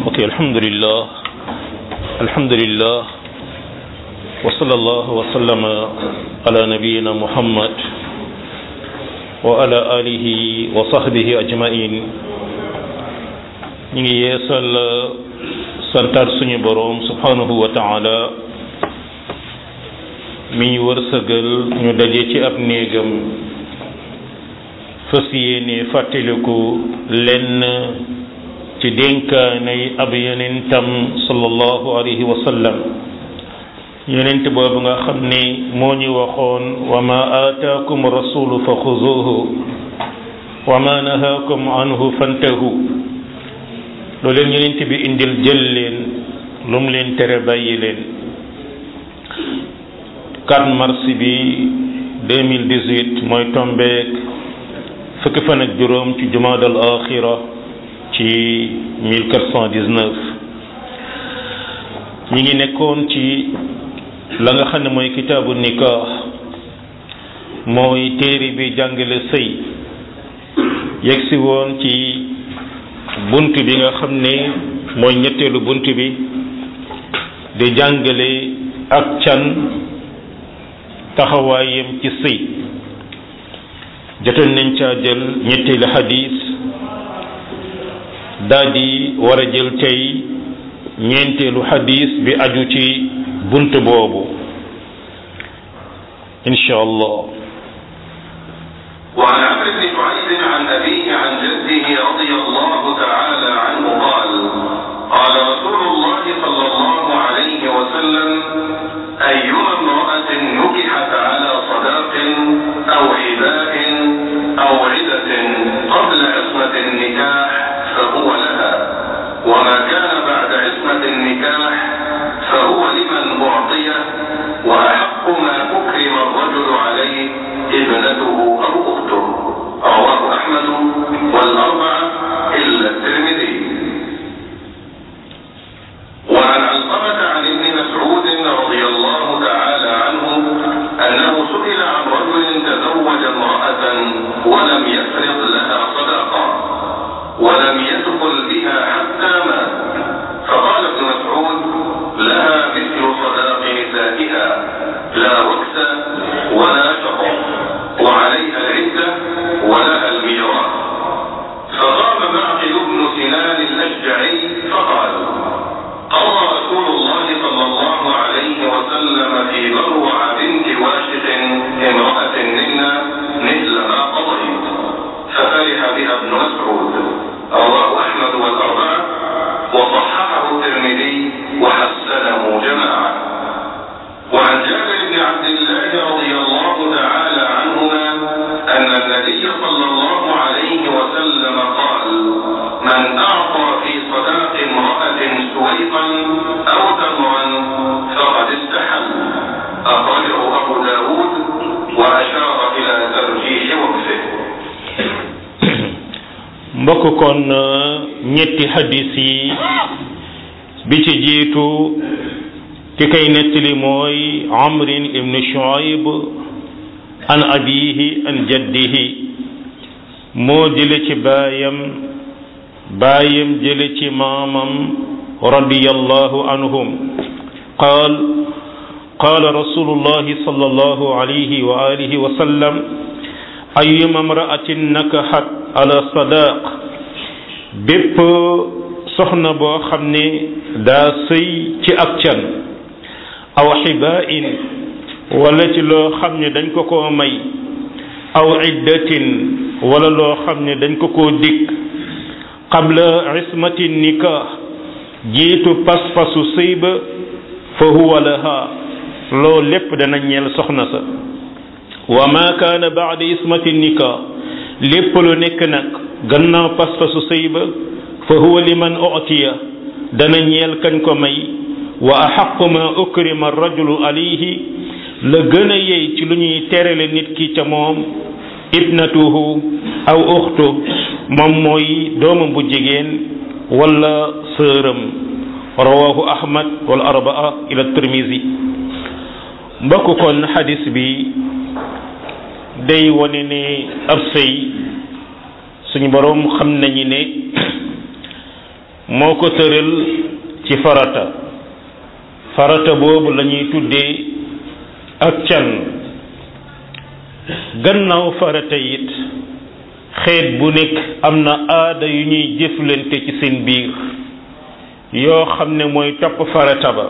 ok alhamdulillah alhamdulillah wa sallallahu wa sallama ala nabiyina muhammad wa ala alihi wa sahbihi ajmain ñu ngi yeesal santaat suñu boroom subhanahu wa taala mi ñu wërsëgal ñu daje ci ab néegam fas yéene fàttaliku lenn ci dénkaanay ab yonentam sallallahu alayhi wa sallam yonent boobu nga xam ne moo ñu waxoon wa ma aataakum rasulu fa xuzuhu wa ma nahaakum anhu fantahu lu leen yonent bi indil jël leen lu mu leen tere bàyyi leen 4 mars bi 2018 mooy tombeek fukki fan ak juróom ci jumaadal axira ci 1419 ñi ngi nekkoon ci la nga xam ne mooy kitaabu nikah mooy téere bi jàngale sëy yegsi woon ci bunt bi nga xam ne mooy ñetteelu bunt bi di jàngale ak can taxawaayam ci sëy jotoon nañ caa jël ñetteelu xadis daal di war a jël tey ñeenteelu xadis bi aju ci bunt boobu insha allah وعن عمرو بن شعيب عن أبيه عن جده رضي الله تعالى عنه قال قال رسول الله صلى الله عليه وسلم أيما امرأة نكحت على صداق أو حباء أو عدة قبل عصمة النكاح فهو لها وما كان بعد عصمة النكاح فهو لمن أعطيه وأحق ما أكرم الرجل عليه ابنته أو أخته رواه أحمد والأربعة إلا الترمذي وعن علقمة عن ابن مسعود رضي الله تعالى عنه أنه سئل عن رجل تزوج امرأة ولم يفرض لها صداقة ولم يدخل بها حتى مات فقال ابن مسعود لها مثل صداق نسائها لا وكس ولا شطر وعليها العدة ولها الميراث فقام معقل بن سنان الأشجعي فقال قضى رسول الله صلى الله عليه وسلم في بروع بنت واشق امرأة منا مثل ما قضيت ففرح بها ابن مسعود رواه أحمد والأربعة وصححه الترمذي وحسنه جماعة وعن جابر بن عبد الله رضي الله تعالى عنهما أن النبي صلى الله عليه وسلم قال من أعطى في صداق امرأة سويقا أو تمرا فقد استحل أخرجه أبو داود وأشار إلى ترجيح وقفه mbokk kon ñetti hadis yi bi ci jiitu ki kay nettali mooy amrin ibn shuaib an abihi an jaddihi moo jële ci baayam baayam jële ci maamam radiyallahu anhum qaal قال رسول الله صلى الله عليه وآله وسلم أيما امرأة نكحت على صداق bépp soxna boo xam ne daa sëy ci ak can aw xibain wala ci loo xam ne dañ ko koo may aw iddatin wala loo xam ne dañ ko koo dikk qabla ismati nikah jiitu pas-pasu sëy ba fa huwa laha loo lépp dana ñeel soxna sa wa ma kaana baada ismati nikah lépp lu nekk nag gannaaw pas-pasu sëy ba fa huwa liman utiya dana ñeel kañ ko may wa axaqu ma ukrima rajulu alayhi la gën a yey ci lu ñuy terale nit ki ca moom ibnatuhu aw uxtu moom mooy doomam bu jigéen wala sëram rawahu ahmad wal arbaa ila tirmisi mbokk kon xadis bi day wone ne ab sëy suñu boroom xam nañu ne moo ko tëral ci farata farata boobu la ñuy tuddee ak can gannaaw farata it xeet bu nekk am na aada yu ñuy jëflante ci seen biir yoo xam ne mooy topp farata ba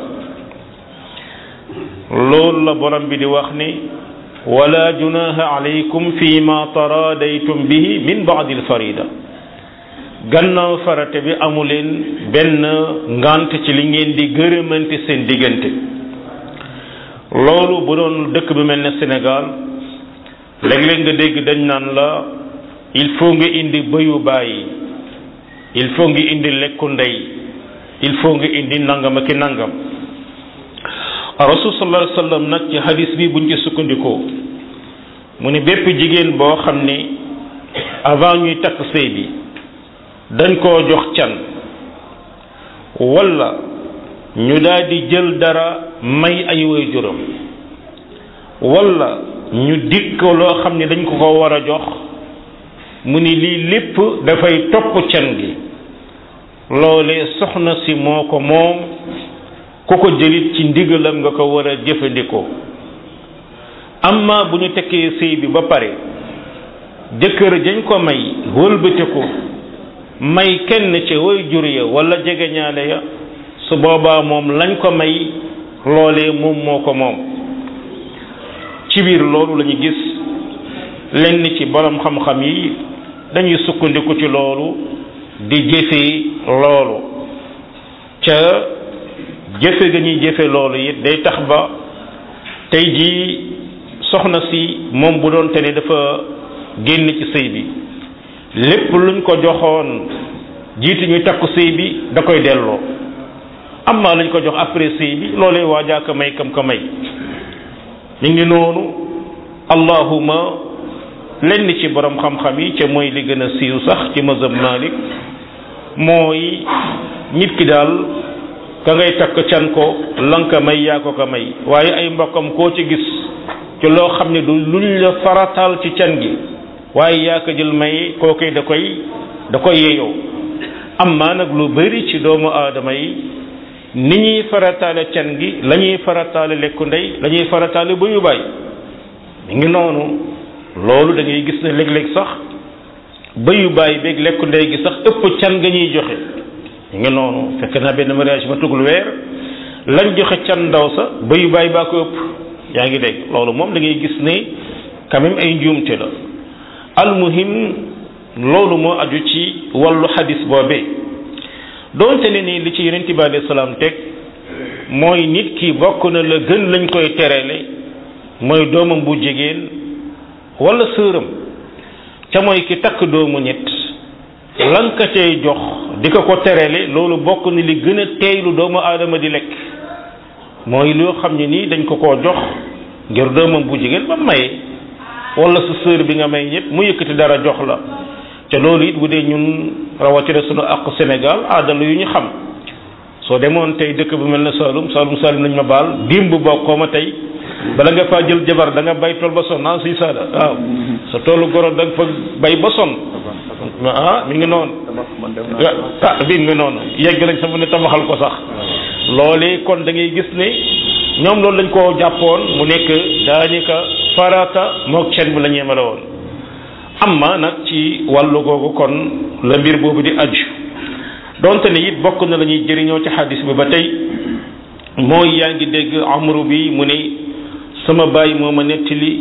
loolu la borom bi di wax ni wala junaha alaykum fi ma taradaytum bihi min baadi alfarida gannaaw farata bi amuleen benn ngant ci li ngeen di gërëmante seen diggante loolu bu doon dëkk bi mel ne Sénégal léeg-léeg nga dégg dañ naan la il faut nga indi bëyu bàyyi il faut nga indi lekku ndey il faut nga indi nangam ak i nangam rasul sallallahu alayhi wasallam nag ci hadis bi buñ ci sukkandikoo mu ne bépp jigéen boo xam ne avant ñuy takk sëy bi dañ koo jox can wala ñu daal di jël dara may ay waajuram wala ñu dikk loo xam ne dañ ko ko war a jox mu ni lii lépp dafay topp can gi loolee soxna si moo ko moom ku ko jëlit ci ndigalam nga ko war a jëfandikoo amma bu ñu tekkee sëy bi ba pare jëkkër jañ ko may wëlbate ko may kenn ca way jur ya wala jegeñaale ya su boobaa moom lañ ko may loolee moom moo ko moom ci biir loolu la ñu gis lenn ci borom xam-xam yi dañuy sukkandiku ci loolu di jëfee loolu ca jëfe ga ñuy jëfe loolu it day tax ba tey jii soxna si moom bu doon te ne dafa génn ci sëy bi lépp luñ ko joxoon jiitu ñuy takku sëy bi da koy delloo amma lañ ko jox après sëy bi loolee waajaa ko may kam ko may ñu ngi noonu allahuma lenn ci borom xam-xam yi ca mooy li gën a siiw sax ci mazhab Malik mooy nit ki daal ka ngay takk can ko lanka may yaa ko ko may waaye ay mbokkam koo ci gis ci loo xam ne du luñ la farataal ci can gi waaye yaa ko jël may kookoy da koy da koy yeyoo amma nag lu bari ci doomu aadama yi ni ñuy farataale can gi la ñuy farataale lekku ndey la ñuy farataale bu yu bàyyi mi ngi noonu loolu da ngay gis ne léeg-léeg sax bëyu bàyyi beeg lekku ndey gi sax ëpp can nga ñuy joxe mi ngi noonu fekk naa benn mariage ma tugul weer lañ joxe can ndaw sa bëyu bàyyi baa ko ëpp yaa ngi dégg loolu moom da ngay gis ne quand même ay njuumte la almuhim loolu moo aju ci wàllu xadis boobee doonte ne ni li ci yonent bi alayhi salaam teg mooy nit ki bokk na la gën lañ koy terele mooy doomam bu jigéen wala sëram ca mooy ki takk doomu ñett lan ka cay jox di ko ko terele loolu bokk na li gën a teeylu doomu aadama di lekk mooy loo xam ne nii dañ ko koo jox ngir doomam bu jigéen ba maye wala sa sœur bi nga may ñëpp mu yëkkati dara jox la te loolu it bu dee ñun rawatina sunu ak Sénégal aadala yu ñu xam soo demoon tey dëkk bu mel ne Saloum Saloum Saloum nañ ma baal dimb bokkoo ma tey bala nga faa jël jabar da nga bay tool ba sonn ah si saada waaw sa toolu goro da nga fa bay ba sonn ah mi ngi noonu ah bi mi ngi noonu yegg nañ sama ne tabaxal ko sax loolee kon da ngay gis ne ñoom loolu lañ koo jàppoon mu nekk daanaka farata mook cen bi la ñu yemale woon amma nag ci wàllu googu kon la mbir boobu di aju donte ne it bokk na la ñuy jëriñoo ci xadis bi ba tey mooy yaa ngi dégg amru bi mu ne sama baay moo ma nettali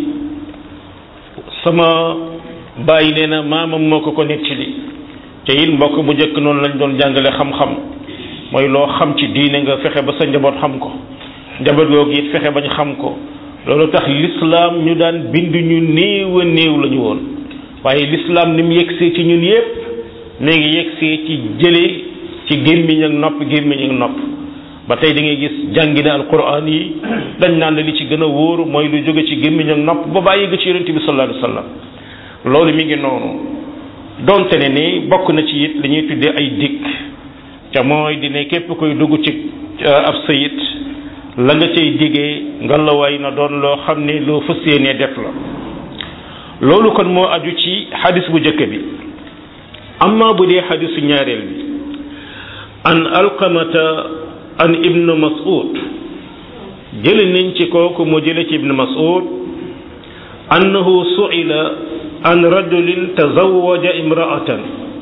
sama baay nee na maamam moo ko ko nettali te it mbokk bu njëkk noonu lañ doon jàngale xam-xam mooy loo xam ci diine nga fexe ba sa njaboot xam ko njaboot googu it fexe bañ xam ko loolu tax lislaam ñu daan bind ñu néew a néew la ñu woon waaye lislaam ni mu yegsee ci ñun yépp mi ngi yegsee ci jëlee ci gémmiñ ak nopp gémmiñ ak nopp ba tey da ngay gis jàngina alquran yi dañ naan li ci gën a wóor mooy lu jóge ci gémmiñ ak nopp ba bàyyi ga ci yonente bi sallallahu alayhi wasallam loolu mi ngi noonu donte ne ni bokk na ci it li ñuy tuddee ay dikk ca mooy di ne képp koy dugg ci ab sayit la nga cay diggee nga la way na doon loo xam ne loo fas yéenee def la loolu kon moo aju ci xadis bu njëkk bi amma bu dee xadisu ñaareel bi an alqamata an ibnu mas'ud jële nañ ci kooku mu jële ci ibnu mas'ud annahu su'ila an rajulin tazawwaja imra'atan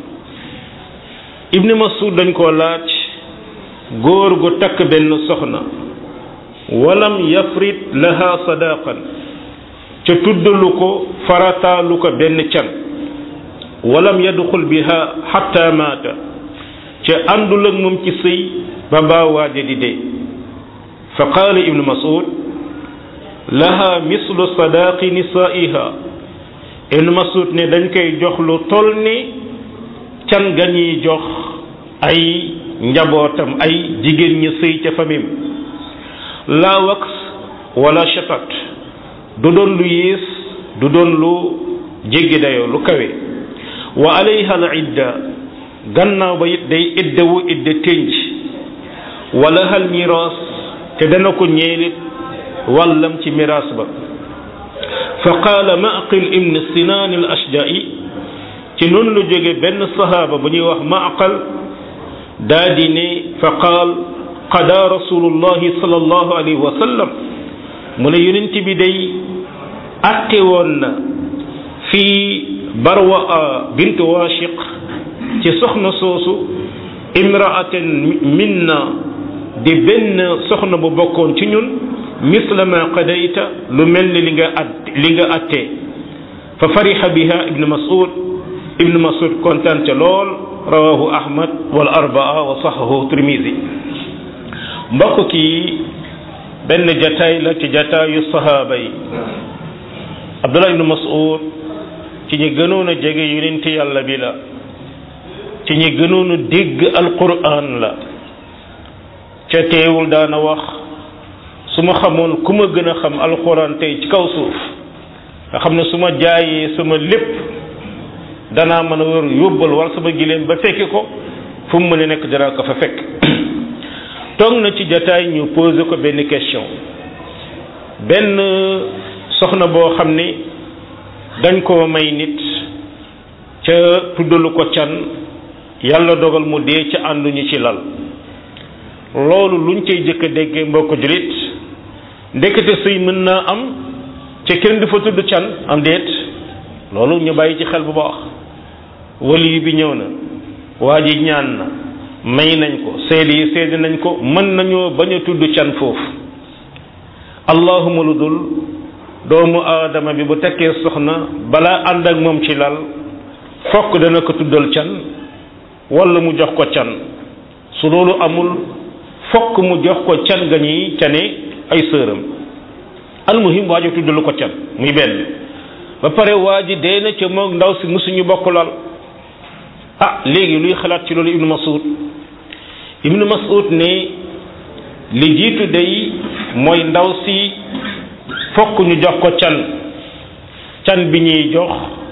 ibnu mas'ud dañ koo laaj góor gu takk benn soxna walam yafrit laha sadaqan ca tuddalu ko farataalu ko benn can walam yadxul biha xatta maata ca àndul ak moom ci sëy ba baa waaja di dee fa qaala ibnu mas'ud laha mislu sadaqi nisaiha ibnu mas'ud ne dañ koy jox lu toll ni can ga ñuy jox ay njabootam ay jigéen ñi sëy ca famim la wax wala shatat du doon lu yées du doon lu jéggi dayoo lu kawe wa alayha al idda gannaaw ba it day iddawu idda ténj wala hal miraas te dana ko ñeelit wàllam ci miraas ba fa qaala maqil ibn sinaan al ashja'i ci noonu lu jóge benn sahaaba bu ñuy wax maqal daa di ne fa qaal qada rasulullahi sallallahu alayhi wa sallam mu ne yonent bi day atte woon na fii barwa bint washiq ci soxna soosu imra'atan minna di benn soxna bu bokkoon ci ñun misla ma qadayta lu mel ni li nga at li nga attee fa fariha biha ibnu mas'ud ibnu mas'ud kontaan ca lool rawahu ahmad wal arbaa wa sahahu tirmisi mbokk kii benn jataay la ci jataayu sahaaba yi abdullah ibnu mas'ud ci ñi gënoon a jege yonent yàlla bi la ci ñi gënoon a dégg alquran la ca teewul daana wax su ma xamoon ku ma gën a xam alquran tey ci kaw suuf nga xam ne su ma jaayee sama lépp danaa mën a war yóbbal war sama gileem ba fekki ko fu mu mën a nekk dara ko fa fekk toog na ci jataay ñu posé ko benn question benn soxna boo xam ne dañ koo may nit ca tuddalu ko can yàlla dogal mu dee ca ànduñu ci lal loolu luñ cay jëkk a déggee mbokk julit ndekete sëy mën naa am ca kenn du fa tudd can am déet loolu ñu bàyyi ci xel bu baax wali bi ñëw na waa ji ñaan na may nañ ko seede yi seede nañ ko mën nañoo bañ a tudd can foofu allahuma lu dul doomu aadama bi bu tekkee soxna balaa ànd ak moom ci lal fokk dana ko tuddal can wala mu jox ko can su loolu amul fokk mu jox ko can ga ñuy cane ay sëram almuhim waa ji tuddalu ko can muy benn ba pare waa ji dee na ca moom ndaw si musuñu bokk lal ah léegi luy xalaat ci loolu ibnu masud ibnu masud ne li jiitu day mooy ndaw si fokk ñu jox ko can can bi ñuy jox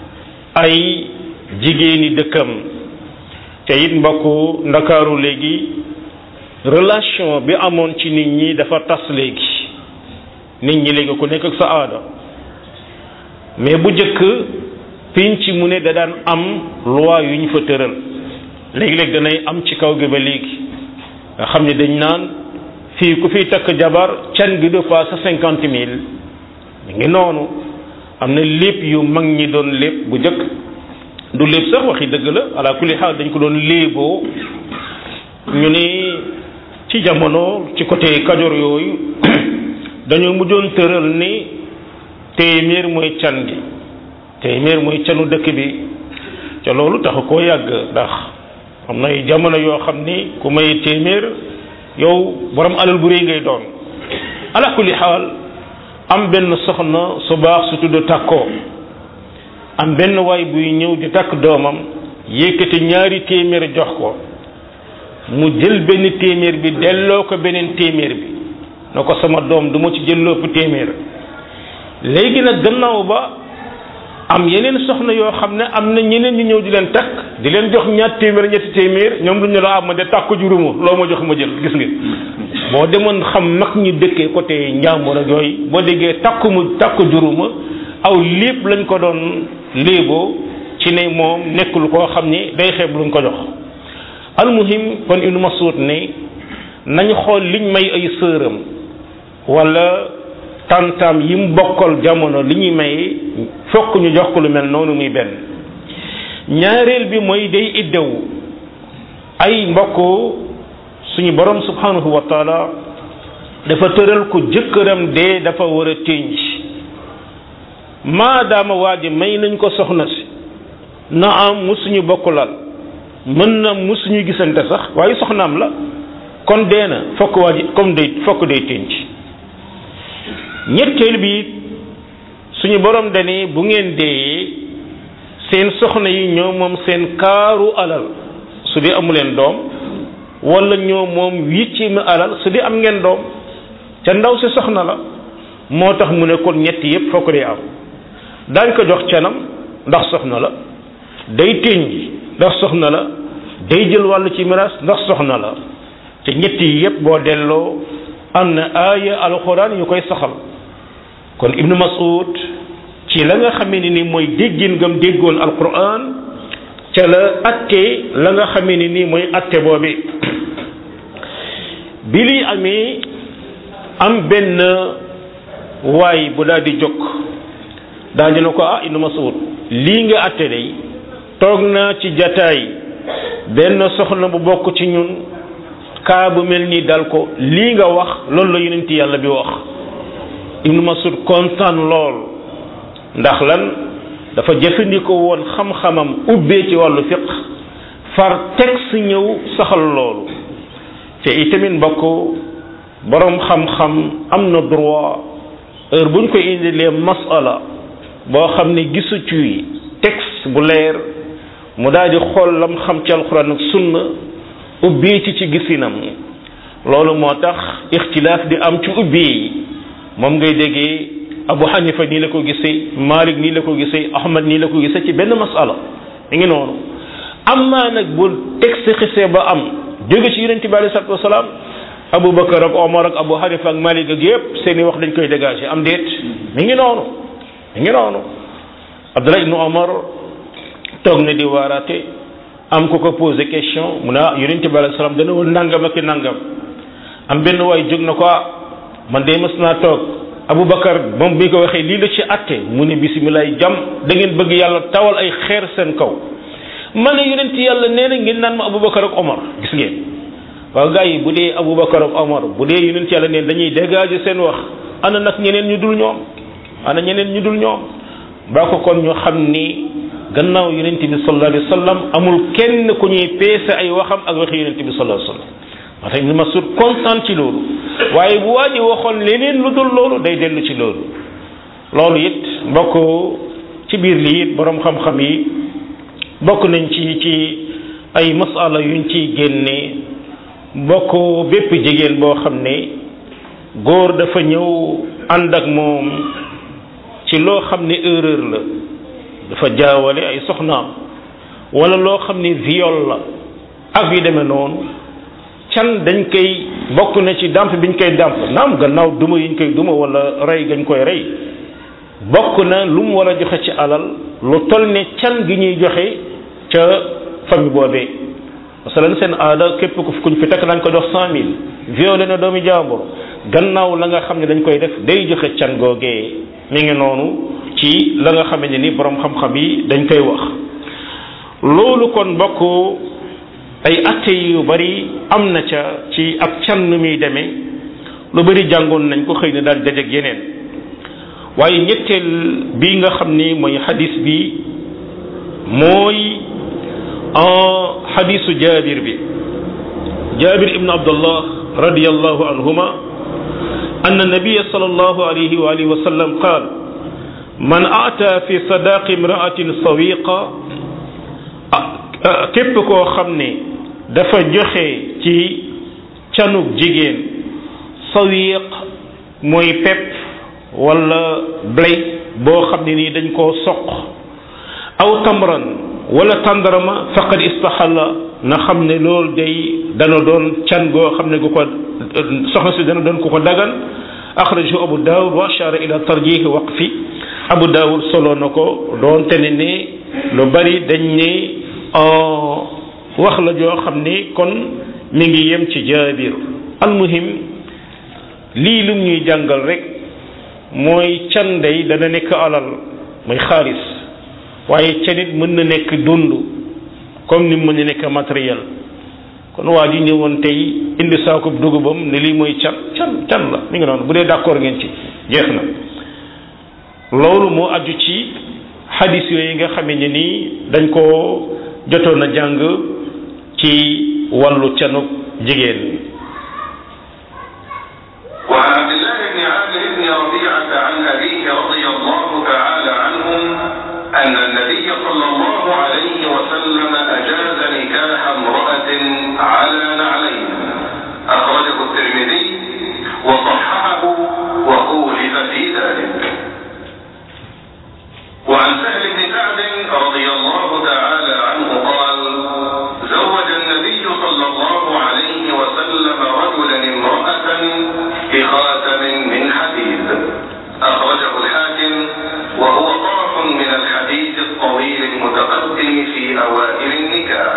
ay jigéeni dëkkam te it mbokku ndakaaru léegi relation bi amoon ci nit ñi dafa tas léegi nit ñi léegi ku nekk ak sa aada mais bu jëkk pinc mu ne da daan am loi yu ñu fa tëral léegi-léegi danay am ci kaw gi ba léegi nga xam ne dañ naan fii ku fiy takk jabar can gi du passe cinquante mille mi ngi noonu am na lépp yu mag ñi doon lépp bu jëkk du lépp sax waxi dëgg la ala kulli xaal dañ ko doon léeboo ñu ni ci jamono ci côté kajoor yooyu dañoo mujjoon tëral ni téeméer mooy can gi téeméer mooy canu dëkk bi ca loolu taxu koo yàgg ndax am na ay jamono yoo xam ni ku may téeméer yow borom alal bu réy ngay doon ala kulli xaal am benn soxna su baax su tudd takkoo am benn waay buy ñëw di takk doomam yëkkati ñaari téeméer jox ko mu jël benn téeméer bi delloo ko beneen téeméer bi na ko sama doom du ma ci jël lépp téeméer léegi nag gannaaw ba am yeneen soxna yoo xam ne am na ñeneen ñu ñëw di leen takk di leen jox ñaar téeméer ñetti téeméer ñoom lu ñu la am ma de takk juruma loo ma jox ma jël gis nga boo demoon xam mag ñu dëkkee côté njàmbur ak yooyu boo déggee takku mu takku juruma aw lépp lañ ko doon léeboo ci ne moom nekkul koo xam ni day xeeb luñ ko jox almuhim kon ibnu masud ne nañ xool liñ may ay sëram wala tantam yi mu bokkal jamono li ñuy may fokk ñu jox ko lu mel noonu muy benn ñaareel bi mooy day iddewu ay mbokk suñu borom subhanahu wa taala dafa tëral ko jëkkëram dee dafa war a ténj maadaama waa ji may nañ ko soxna si na am musuñu bokk lal mën na musuñu gisante sax waaye soxnaam la kon dee na fokk waa ji comme day fokk day ténj ñetteel bi suñu borom dane bu ngeen deeyee seen soxna yi ñoo moom seen kaaru alal su dee amu leen doom wala ñoo moom huitième alal su dee am ngeen doom ca ndaw si soxna la moo tax mu ne kon ñett yépp fokk day am daañ ko jox canam ndax soxna la day ténj ndax soxna la day jël wàllu ci miraas ndax soxna la te ñett yi yépp boo delloo am na aaya alxuraan yu koy saxal kon ibnu mas'ud ci la nga xamee ne ni mooy déggin ngam déggoon alquran ca la atte la nga xamee ne ni mooy atte boobi bi li amee am benn waay bu daal di jóg daal dina ko ah ibnu mas'ud lii nga atte day toog naa ci jataay benn soxna bu bokk ci ñun kaa bu mel nii dal ko lii nga wax loolu la yonent yàlla bi wax ibnu masud kontaan lool ndax lan dafa jëfandikoo woon xam-xamam ubbee ci wàllu fiq far texte ñëw saxal loolu te itamit mbokk boroom xam-xam am na droit heure bu ñu koy indilee masala boo xam ne gisu ci texte bu leer mu daal di xool lam xam ci alxuraan ak sunna ubbee ci ci gisinam loolu moo tax ixtilaaf di am ci ubbee yi moom ngay déggee abu xanifa nii la ko gisee malik nii la ko gisee ahmad nii la ko gisee ci benn masala mi ngi noonu amma nag bu texte xisee ba am jóge ci yonente bi alei salatu wasalaam abu bakar ak omar ak abu xanifa ak malik ak yépp seeni wax dañ koy dégager am déet mi ngi noonu mi ngi noonu abdullah ibnu omar toog na di waaraate am ko ko posé question mu ne ah yonente bi alei salaam dana woon nangam ak nangam am benn waay jóg na ko ah man de mës naa toog Aboubacar moom bi ko waxee lii la ci atte mu ne bisimilah jàmm da ngeen bëgg yàlla tawal ay xeer seen kaw ma ne yonent yàlla nee na ngeen naan ma Aboubacar ak Omar gis ngeen waaw gars yi bu dee Aboubacar ak Omar bu dee yonent yàlla neen dañuy dégager seen wax ana nag ñeneen ñu dul ñoom ana ñeneen ñu dul ñoom ba ko kon ñu xam ni gannaaw yonent bi sallallahu alayhi wa sallam amul kenn ku ñuy peese ay waxam ak waxi yonent bi sallallahu alayhi wa sallam moo tax Ibn Mas'ud kontaan ci loolu waaye bu waa ji waxoon leneen lu dul loolu day dellu ci loolu loolu it mbokk ci biir lii it borom xam-xam yi bokk nañ ci ci ay masala yuñ ciy génne bokk bépp jigéen boo xam ne góor dafa ñëw ànd ak moom ci loo xam ne erreur la dafa jaawale ay soxnaam wala loo xam ne viol la ak yu demee noonu can dañ koy bokk na ci dàmp biñ koy dàmp naam gannaaw duma yiñ koy duma wala rey gañ koy rey bokk na lu mu war a joxe ci alal lu toll ne can gi ñuy joxe ca famille boobee masalan seen aada képp ku kuñ fi takk dañ ko jox cent mille violé na doomi jàmbur gannaaw la nga xam ne dañ koy def day joxe can googee mi ngi noonu ci la nga xamante ni borom xam-xam yi dañ koy wax loolu kon bokk ay atte yu bari am na ca ci ab can nu muy demee lu bari jàngoon nañ ko xëy na daal dajeeg yeneen waaye ñetteel bi nga xam ni mooy xadis bi mooy xadisu jaabir bi jaabir ibnu abdullah radiallahu anhuma أن النبي صلى الله عليه وآله وسلم قال من أتى في صداق امرأة سويقة képp koo xam ne dafa joxe ci canug jigéen sawiq mooy pepp wala blé boo xam ne nii dañ koo soq aw tamran wala tàndarama faqad istaxalla na xam ne loolu day dana doon can goo xam ne gu ko soxna si dana doon ku ko dagan axrajahu abu daawud wa ashara ila tarjih waqfi abu daawud solo na ko doonte ne ne lu bari dañ ne wax la joo xam ne kon mi ngi yem ci jaabir almuhim lii lum ñuy jàngal rek mooy can day dana nekk alal mooy xaalis waaye canit mën na nekk dund comme ni mu mën na nekk matériel kon waa ji ñëwoon tey indi saakub dugubam ne lii mooy can can can la mi ngi noonu bu dee d'accord ngeen ci jeex na loolu moo aju ci xadis yooyu nga xamee ne nii dañ koo jotoon a jàng ci wàllu canuk jigéen وعن عبد الله بن عامر بن ربيعة عن أبيه رضي الله تعالى عنهم أن النبي صلى الله عليه وسلم أجاز نكاح امرأة على نعلين أخرجه الترمذي وصححه وخولف في ذلك وعن سهل بن سعد رضي الله تعالى عنه قال زوج النبي صلى الله عليه وسلم رجلا امرأة بخاتم من حديد أخرجه الحاكم وهو طرف من الحديث الطويل المتقدم في أوائل النكاح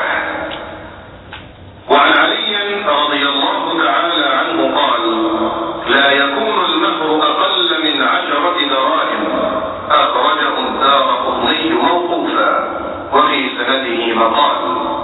وعن علي رضي الله تعالى عنه قال لا يكون المهر أقل من عشرة دراهم أخرجه الدار قطني موقوفا وفي سنده مقال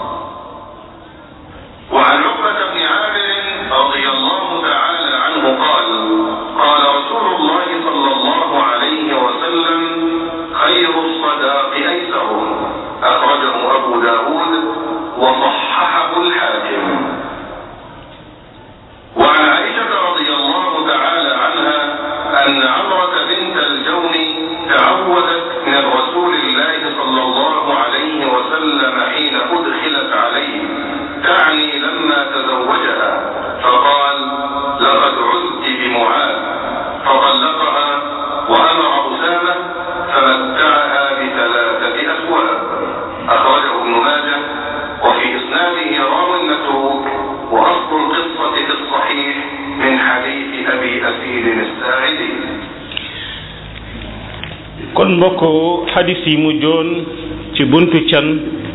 وعن عقبة بن عامر رضي الله تعالى عنه قال قال رسول الله صلى الله عليه وسلم خير الصداق أيسره أخرجه أبو داود وصححه الحاكم وعن عائشة رضي الله تعالى عنها أن عمرة بنت الجون تعودت من رسول الله صلى الله عليه وسلم حين أدخلت عليه تعني لما تزوجها فقال لقد عزت بمعاذ فطلقها وأمر أسامة فمتعها بثلاثة أسواب أخرجه ابن ماجه وفي إسناده راو متروك وأصل القصة في الصحيح من حديث أبي أسيد الساعدي kon mbokk xadis yi mu joon ci buntu can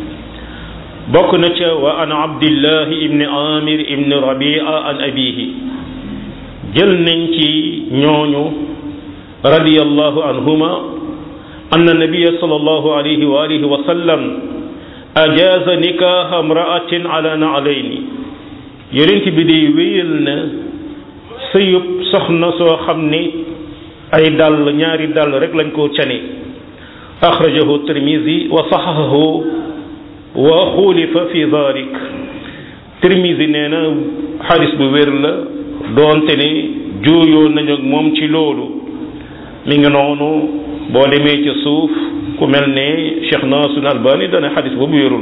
bokk na ca wa an abdillahi ibni amir ibni rabia an abihi jël nañ ci ñooñu radiyallahu anhuma anna nabiya sallallahu alayhi wa alihi wa sallam ajaza nikaha imra'atin ala na'layni yonent bi day wéyal na sëyub soxna soo xam ni ay dàll ñaari dàll rek lañ ko cane axrajahu tirmisi wa saxahahu wa xulifa fi dalik tirmisi nee na xadis bu wér la doonte ne juuyoo nañu ak moom ci loolu mi ngi noonu boo demee ci suuf ku mel ne cheikh nasir albani dana xadis boobu wérul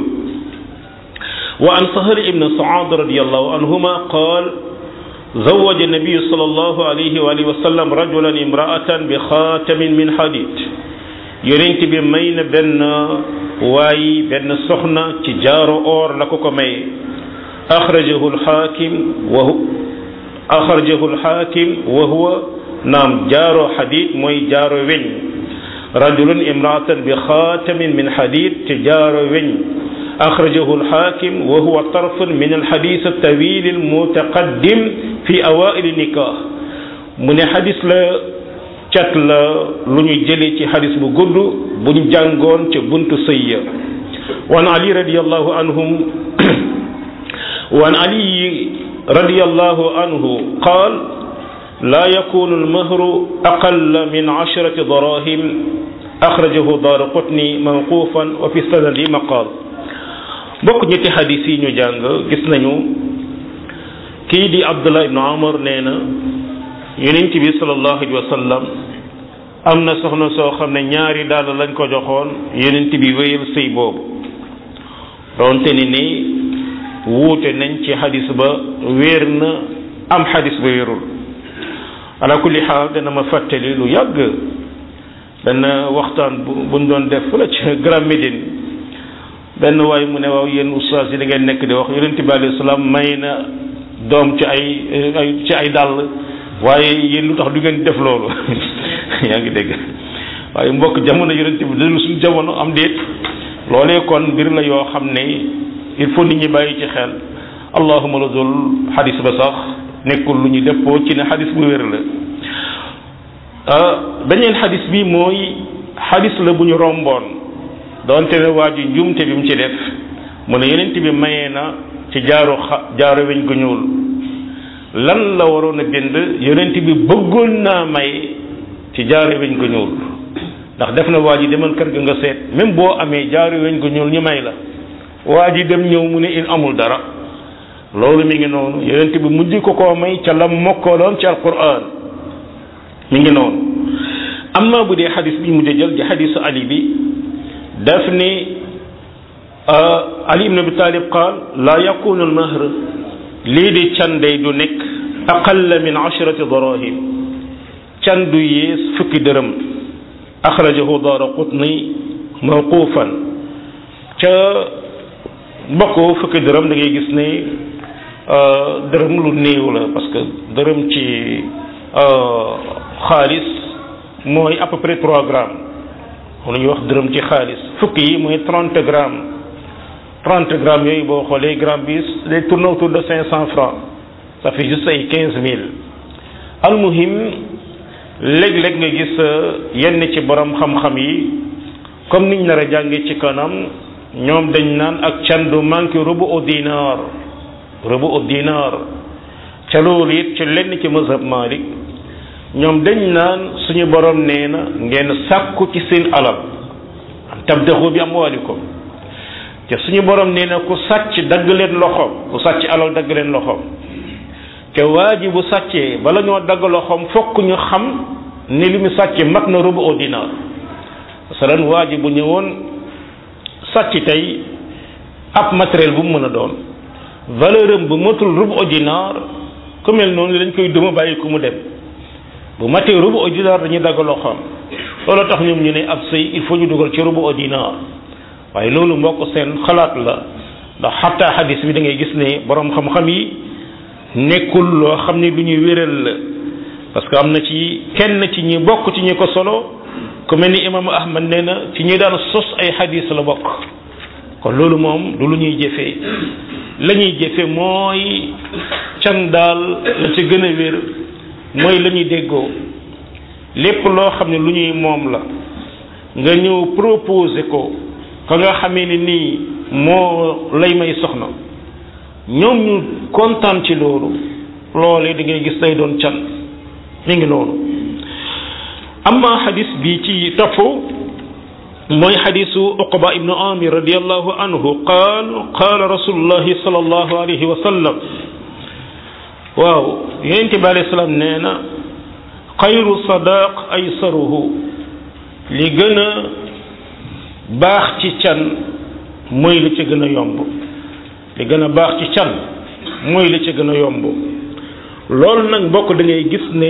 wa an sahal ibn saad radiallahu anhuma qaal زوج النبي صلى الله عليه وآله وسلم رجلا امرأة بخاتم من حديد يونت بي ماين بن واي بن سخنا تي جارو اور لاكو كو ماي أخرجه الحاكم وهو أخرجه الحاكم وهو نعم جارو حديد موي جارو وين رجل امرأة بخاتم من حديد تجارو وين أخرجه الحاكم وهو طرف من الحديث الطويل المتقدم في أوائل النكاح من حديث لا cat la lu ñu jëlee ci xadis bu gudd bu ñu jàngoon ca buntu sëyya wan ali radiallahu anhum wan ali radiallahu anhu qaal لا يكون المهر أقل من عشرة دراهم أخرجه دار قطني موقوفا وفي السند مقال bokk ñetti xadis yi ñu jàng gis nañu kii di abdullah ibnu amar nee na yonent bi salallahu alayhi wa sallam am na soxna soo xam ne ñaari daal lañ ko joxoon yonent bi wéyal sëy boobu doonte ni ni wuute nañ ci xadis ba wéer na am xadis ba wérul ala kulli xaal dana ma fàttali lu yàgg benn waxtaan bu buñ doon def la ci Grand Médine benn waay mu ne waaw yéen ustaas yi da ngeen nekk di wax yonent bi alayhi salaam may na doom ci ay ay ci ay dàll waaye yéen lu tax du ngeen def loolu yaa ngi dégg waaye mbokk jamono yonent bi dalu suñu jamono am déet loolee kon mbir la yoo xam ne il faut nit ñi bàyyi ci xel allahuma la dul xadis ba sax nekkul lu ñu dëppoo ci ne xadis bu wér la beneen xadis bi mooy xadis la bu ñu romboon doonte ne waa ji njuumte bi mu ci def mu ne yonent bi mayee na ci jaaru xa jaaru weñ gu ñuul lan la waroon a bind yonent bi bëggoon naa may ci jaaru weñ gu ñuul ndax def na waa ji demal kër ga nga seet même boo amee jaaru weñ gu ñuul ñu may la waa ji dem ñëw mu ne il amul dara loolu mi ngi noonu yonent bi mujj ko koo may ca lam mokkaloon ci alquran mi ngi noonu amma bu dee xadis bi mujj jël di xadisu ali bi daf ni ali ibn abi talib qaal laa yakunu almahr lii di can day du nekk aqalla min ashrati darahim can du yées fukki dërëm axrajahu daara qutni mawqufan ca mbokk fukki dërëm da ngay gis ne dërëm lu néew la parce que dërëm ci xaalis mooy à peu près trois grammes moom la ñuy wax dërëm ci xaalis fukki yi mooy trente grammes trente grammes yooyu boo xoolee gramme bi day tourner autour de cinq cent francs ça fait juste ay quinze mille almuhim léeg-léeg nga gis yenn ci borom xam-xam yi comme niñ nar a jànge ci kanam ñoom dañ naan ak can du manqué rubu au dinar rubu au dinar ca loolu it ci lenn ci mazhab Malik ñoom dañ naan suñu borom nee na ngeen sàkku ci seen alal am tabdaxu bi amwaalikum te suñu borom nee na ku sàcc dagg leen loxoom ku sàcc alal dagg leen loxoom te waa ji bu sàccee bala ñoo dagg loxoom fokk ñu xam ni li mu sàcce mat na rubu au dinar masalan waa ji bu ñëwoon sàcc tey ab matériel bu mu mën a doon valeur am bu matul rubu au dinar ku mel noonu lañ koy duma bàyyi ku mu dem bu matee rubu au dinar dañuy dagg loxoom loolu tax ñoom ñu ne ab sëy il faut ñu dugal ci rubu au dinar waaye loolu mbokk seen xalaat la ndax xataa xadis bi da ngay gis ne borom xam-xam yi nekkul loo xam ne lu ñuy wéral la parce que am na ci kenn ci ñi bokk ci ñi ko solo ku mel ni imaamu ahmad nee na ci ñi daan sos ay xadis la bokk kon loolu moom du lu ñuy jëfee la ñuy jëfe mooy can daal la ci gën a wér mooy la ñuy déggoo lépp loo xam ne lu ñuy moom la nga ñëw proposé ko ka nga xamee ni nii moo lay may soxna ñoom ñu kontaan ci loolu loolee da ngay gis day doon can mi ngi noonu amma xadis bi ci topp mooy xadisu uqba ibnu amir radiallahu anhu qaal qaala rasulullahi sallallahu alayhi wa sallam waaw yonent bi alayhi salaam nee na xayru sadaq aysaruhu li gën a baax ci can mooy li ci gën a yomb li gën a baax ci can mooy li ci gën a yomb loolu nag mbokk da ngay gis ne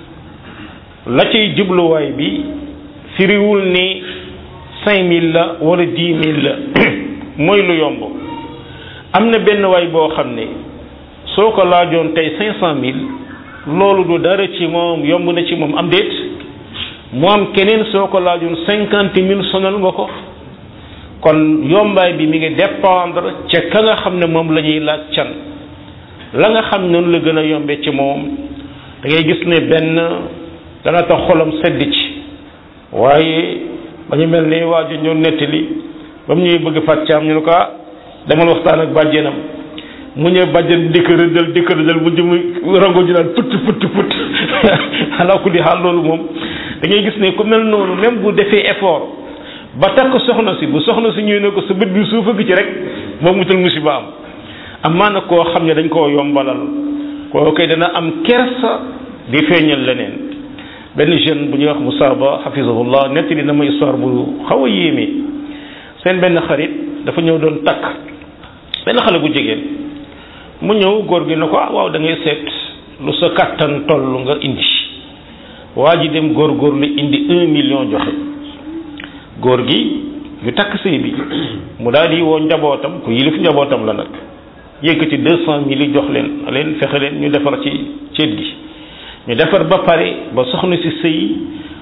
la cay jubluwaay bi firiwul ni cinq mille la wala dix mille la mooy lu yomb am na benn waay boo xam ne soo ko laajoon tey cinq cent mille loolu du dara ci moom yomb na ci moom am déet mu am keneen soo ko laajoon cinquante mille sonal nga ko kon yombaay bi mi ngi dépendre ca ka nga xam ne moom la ñuy laaj can la nga xam noonu la gën a yombe ci moom da ngay gis ne benn dana tax xolam sedd ci waaye ba ñu mel ni waa ji ñoo nettali ba mu ñuy bëgg fàccaam ñu ne ko ah demal waxtaan ak bàjjenam mu ñëw bàjjen dikk rëddal dikk rëddal mu jëm rango ji naan put put put ala kulli xaal loolu moom da ngay gis ne ku mel noonu même bu defee effort ba takk soxna si bu soxna si ñëwee ne ko sa bët bi suufa gi ci rek moom mutal musiba am amaa na koo xam ne dañ koo yombalal koo koy dana am kersa di feeñal leneen benn jeune bu ñuy wax Moussa Ba hafizahullah nettali na ma histoire bu xaw a yéeme seen benn xarit dafa ñëw doon takk benn xale bu jigéen mu ñëw góor gi ne ko ah waaw da ngay seet lu sa kattan toll nga indi waa ji dem góor góor lu indi un million joxe góor gi ñu takk sëy bi mu daal di woo njabootam ku yilif njabootam la nag yëkkati deux cent mille yi jox leen leen fexe leen ñu defar ci ceet gi ñu defar ba pare ba soxna si sëy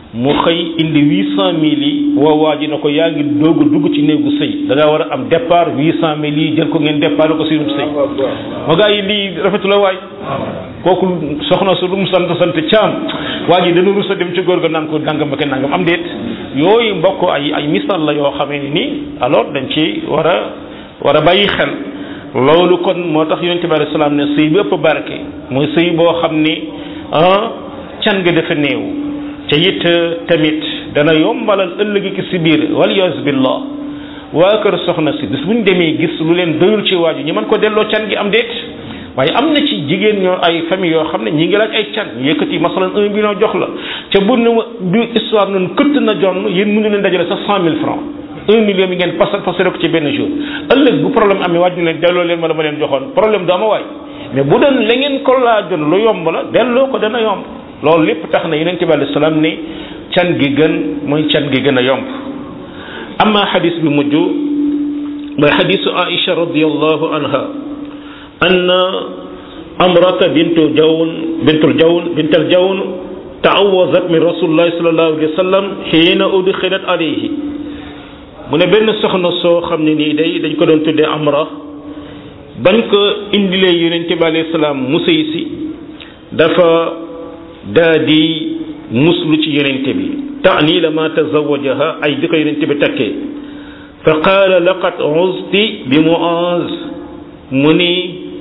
mu xëy indi huit cent mille yi woo waa ji na ko yaa ngi doog a dugg ci néegu sëy da ngaa war a am départ huit cent mille yi jël ko ngeen départ ko si sëy ma gaa yi lii rafetu la waay kooku soxna su lu mu sant sant caam waa ji dana rus a dem ci góor ga naan ko nangam ak nangam am déet yooyu mbokk ay ay misaal la yoo xamee ni nii alors dañ ci war a war a bàyyi xel loolu kon moo tax yonente bi alayhi salaam ne sëy bi ëpp barke mooy sëy boo xam ni ah can nga dafa néew te it tamit dana yombalal ëllëgi ki si biir waliyas billah waa kër soxna si bis bu ñu demee gis lu leen doyul ci waaju ñi mën ko delloo can gi am déet waaye am na ci jigéen ñoo ay famille yoo xam ne ñi ngi laaj ay can ñu yëkkati masalan un million jox la ca bu ne du histoire noonu këtt na jonn yéen mënu leen dajale sax cent mille francs un million bi ngeen pasal pasale ko ci benn jour ëllëg bu problème amee waaj ñu leen delloo leen ma la ma leen joxoon problème du ama waay mais bu doon la ngeen ko laajoon lu yomb la delloo ko dana yomb loolu lépp tax na yonent bi alayhi salaam ne can gi gën mooy can gi gën a yomb amma xadis bi mujj mooy xadisu Aïcha radiallahu anha anna amrata bintu jawn bintul jawn bintal jawn taawazat min rasulillahi sallallahu alayhi wa sallam xiina udxilat alayhi mu ne benn soxna soo xam ne nii day dañ ko doon tuddee amra bañ ko indilee yonente bi alayhi salaam mu sëy si dafa daa di muslu ci yonente bi taani la ma tazawajaha ay bi ko yonente bi takkee fa qaala laqad uzti bi muaz mu ni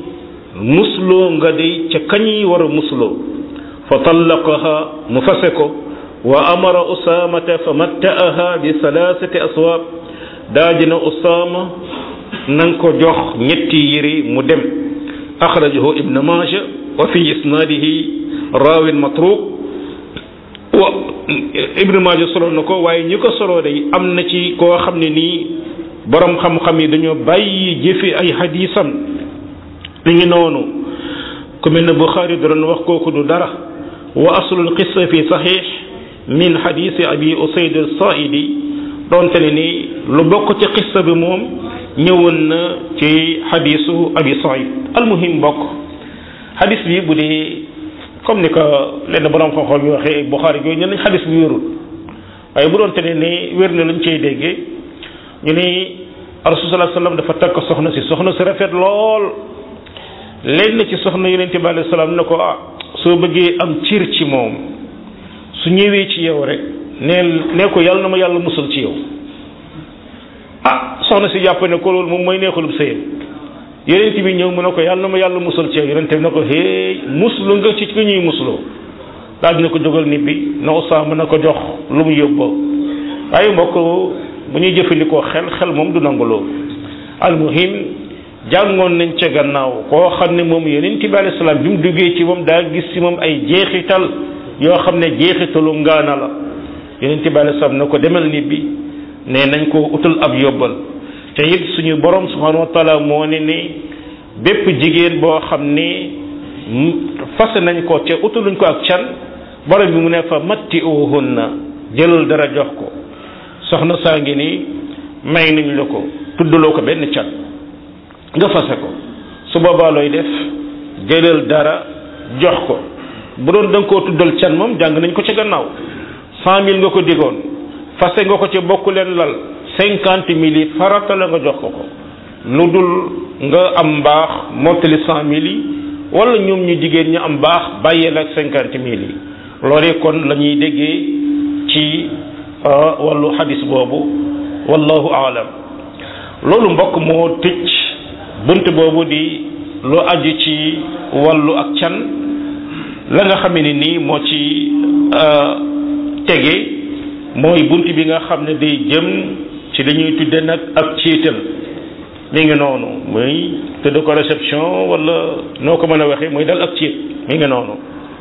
musloo nga day ca kañi war a musloo fa tallaqaha mu fase ko wa amara usamata fa matta'aha bi salasati aswaab daajina usama nanga ko jox ñetti yére mu dem axrajahu ibn maaja wa fi isnaadihi raawin matruk wa ibn maaja solo na ko waaye ñi ko solo day am na ci koo xam ne nii borom xam-xam yi dañoo bàyyi jëfe ay xadiisam li ngi noonu ku mel ne Buxaari da doon wax kooku du dara wa aslul qissa fi saxiix min xadiisi abi usayd as-saaidi doonte ne ni lu bokk ci qissa bi moom ñëwoon na ci xadiisu abi saïd almuhim bokk xadis bi bu dee comme ni ko lenn borom xam-xam yi waxee Buxaari yooyu ñen nañ xadis bi wérul waaye bu doonte ne ni wér na luñ cey déggee ñu ni rasul sallallahu alayhi wasallam dafa takk soxna si soxna si rafet lool lenn ci soxna yonente bi alayhi salaam ne ko ah soo bëggee am cir ci moom su ñëwee ci yow rek neel nee ko yàlla na ma yàlla musal ci yow ah soxna si jàpp ne ko loolu moom mooy neexulub sëyam yonent bi ñëw mu ne ko yàlla na ma yàlla musal ci yow yonent bi ne ko hey muslu nga ci ki ñuy musloo daal dina ko jógal nit bi na Usaama na ko jox lu mu yóbboo waaye mbokk bu ñuy jëfandikoo xel xel moom du nangu loolu almuhim jàngoon nañ ca gannaaw koo xam ne moom yonent bi alayhi salaam bi mu duggee ci moom daa gis ci moom ay jeexital yoo xam ne jeexitalu ngaana la yonent bi alayhi salaam na ko demal nit bi ne nañ ko utal ab yóbbal te it suñu borom subhanahu wa taala moo ne ni bépp jigéen boo xam ne fase nañ ko te utaluñ ko ak can borom bi mu ne fa matti uhunna jëlal dara jox ko soxna saa ngi nii may nañ la ko tuddaloo ko benn can nga fase ko su boobaa looy def jëlal dara jox ko bu doon da nga koo tuddal can moom jàng nañ ko ca gannaaw cent mille nga ko digoon fase nga ko ci bokk leen lal cinquante mille yi farata la nga jox ko ko lu dul nga am mbaax mottali cent mille yi wala ñoom ñu jigéen ñi am mbaax bàyyee la ak cinquante mille yi loolee kon la ñuy déggee ci wàllu xadis boobu wallahu aalam loolu mbokk moo tëj bunt boobu di lu aju ci wàllu ak can la nga xam ne nii moo ci tege mooy bunt bi nga xam ne day jëm ci dañuy tudde nag ak ciital mi ngi noonu muy tudde ko réception wala noo ko mën a waxee muy dal ak ciit mi ngi noonu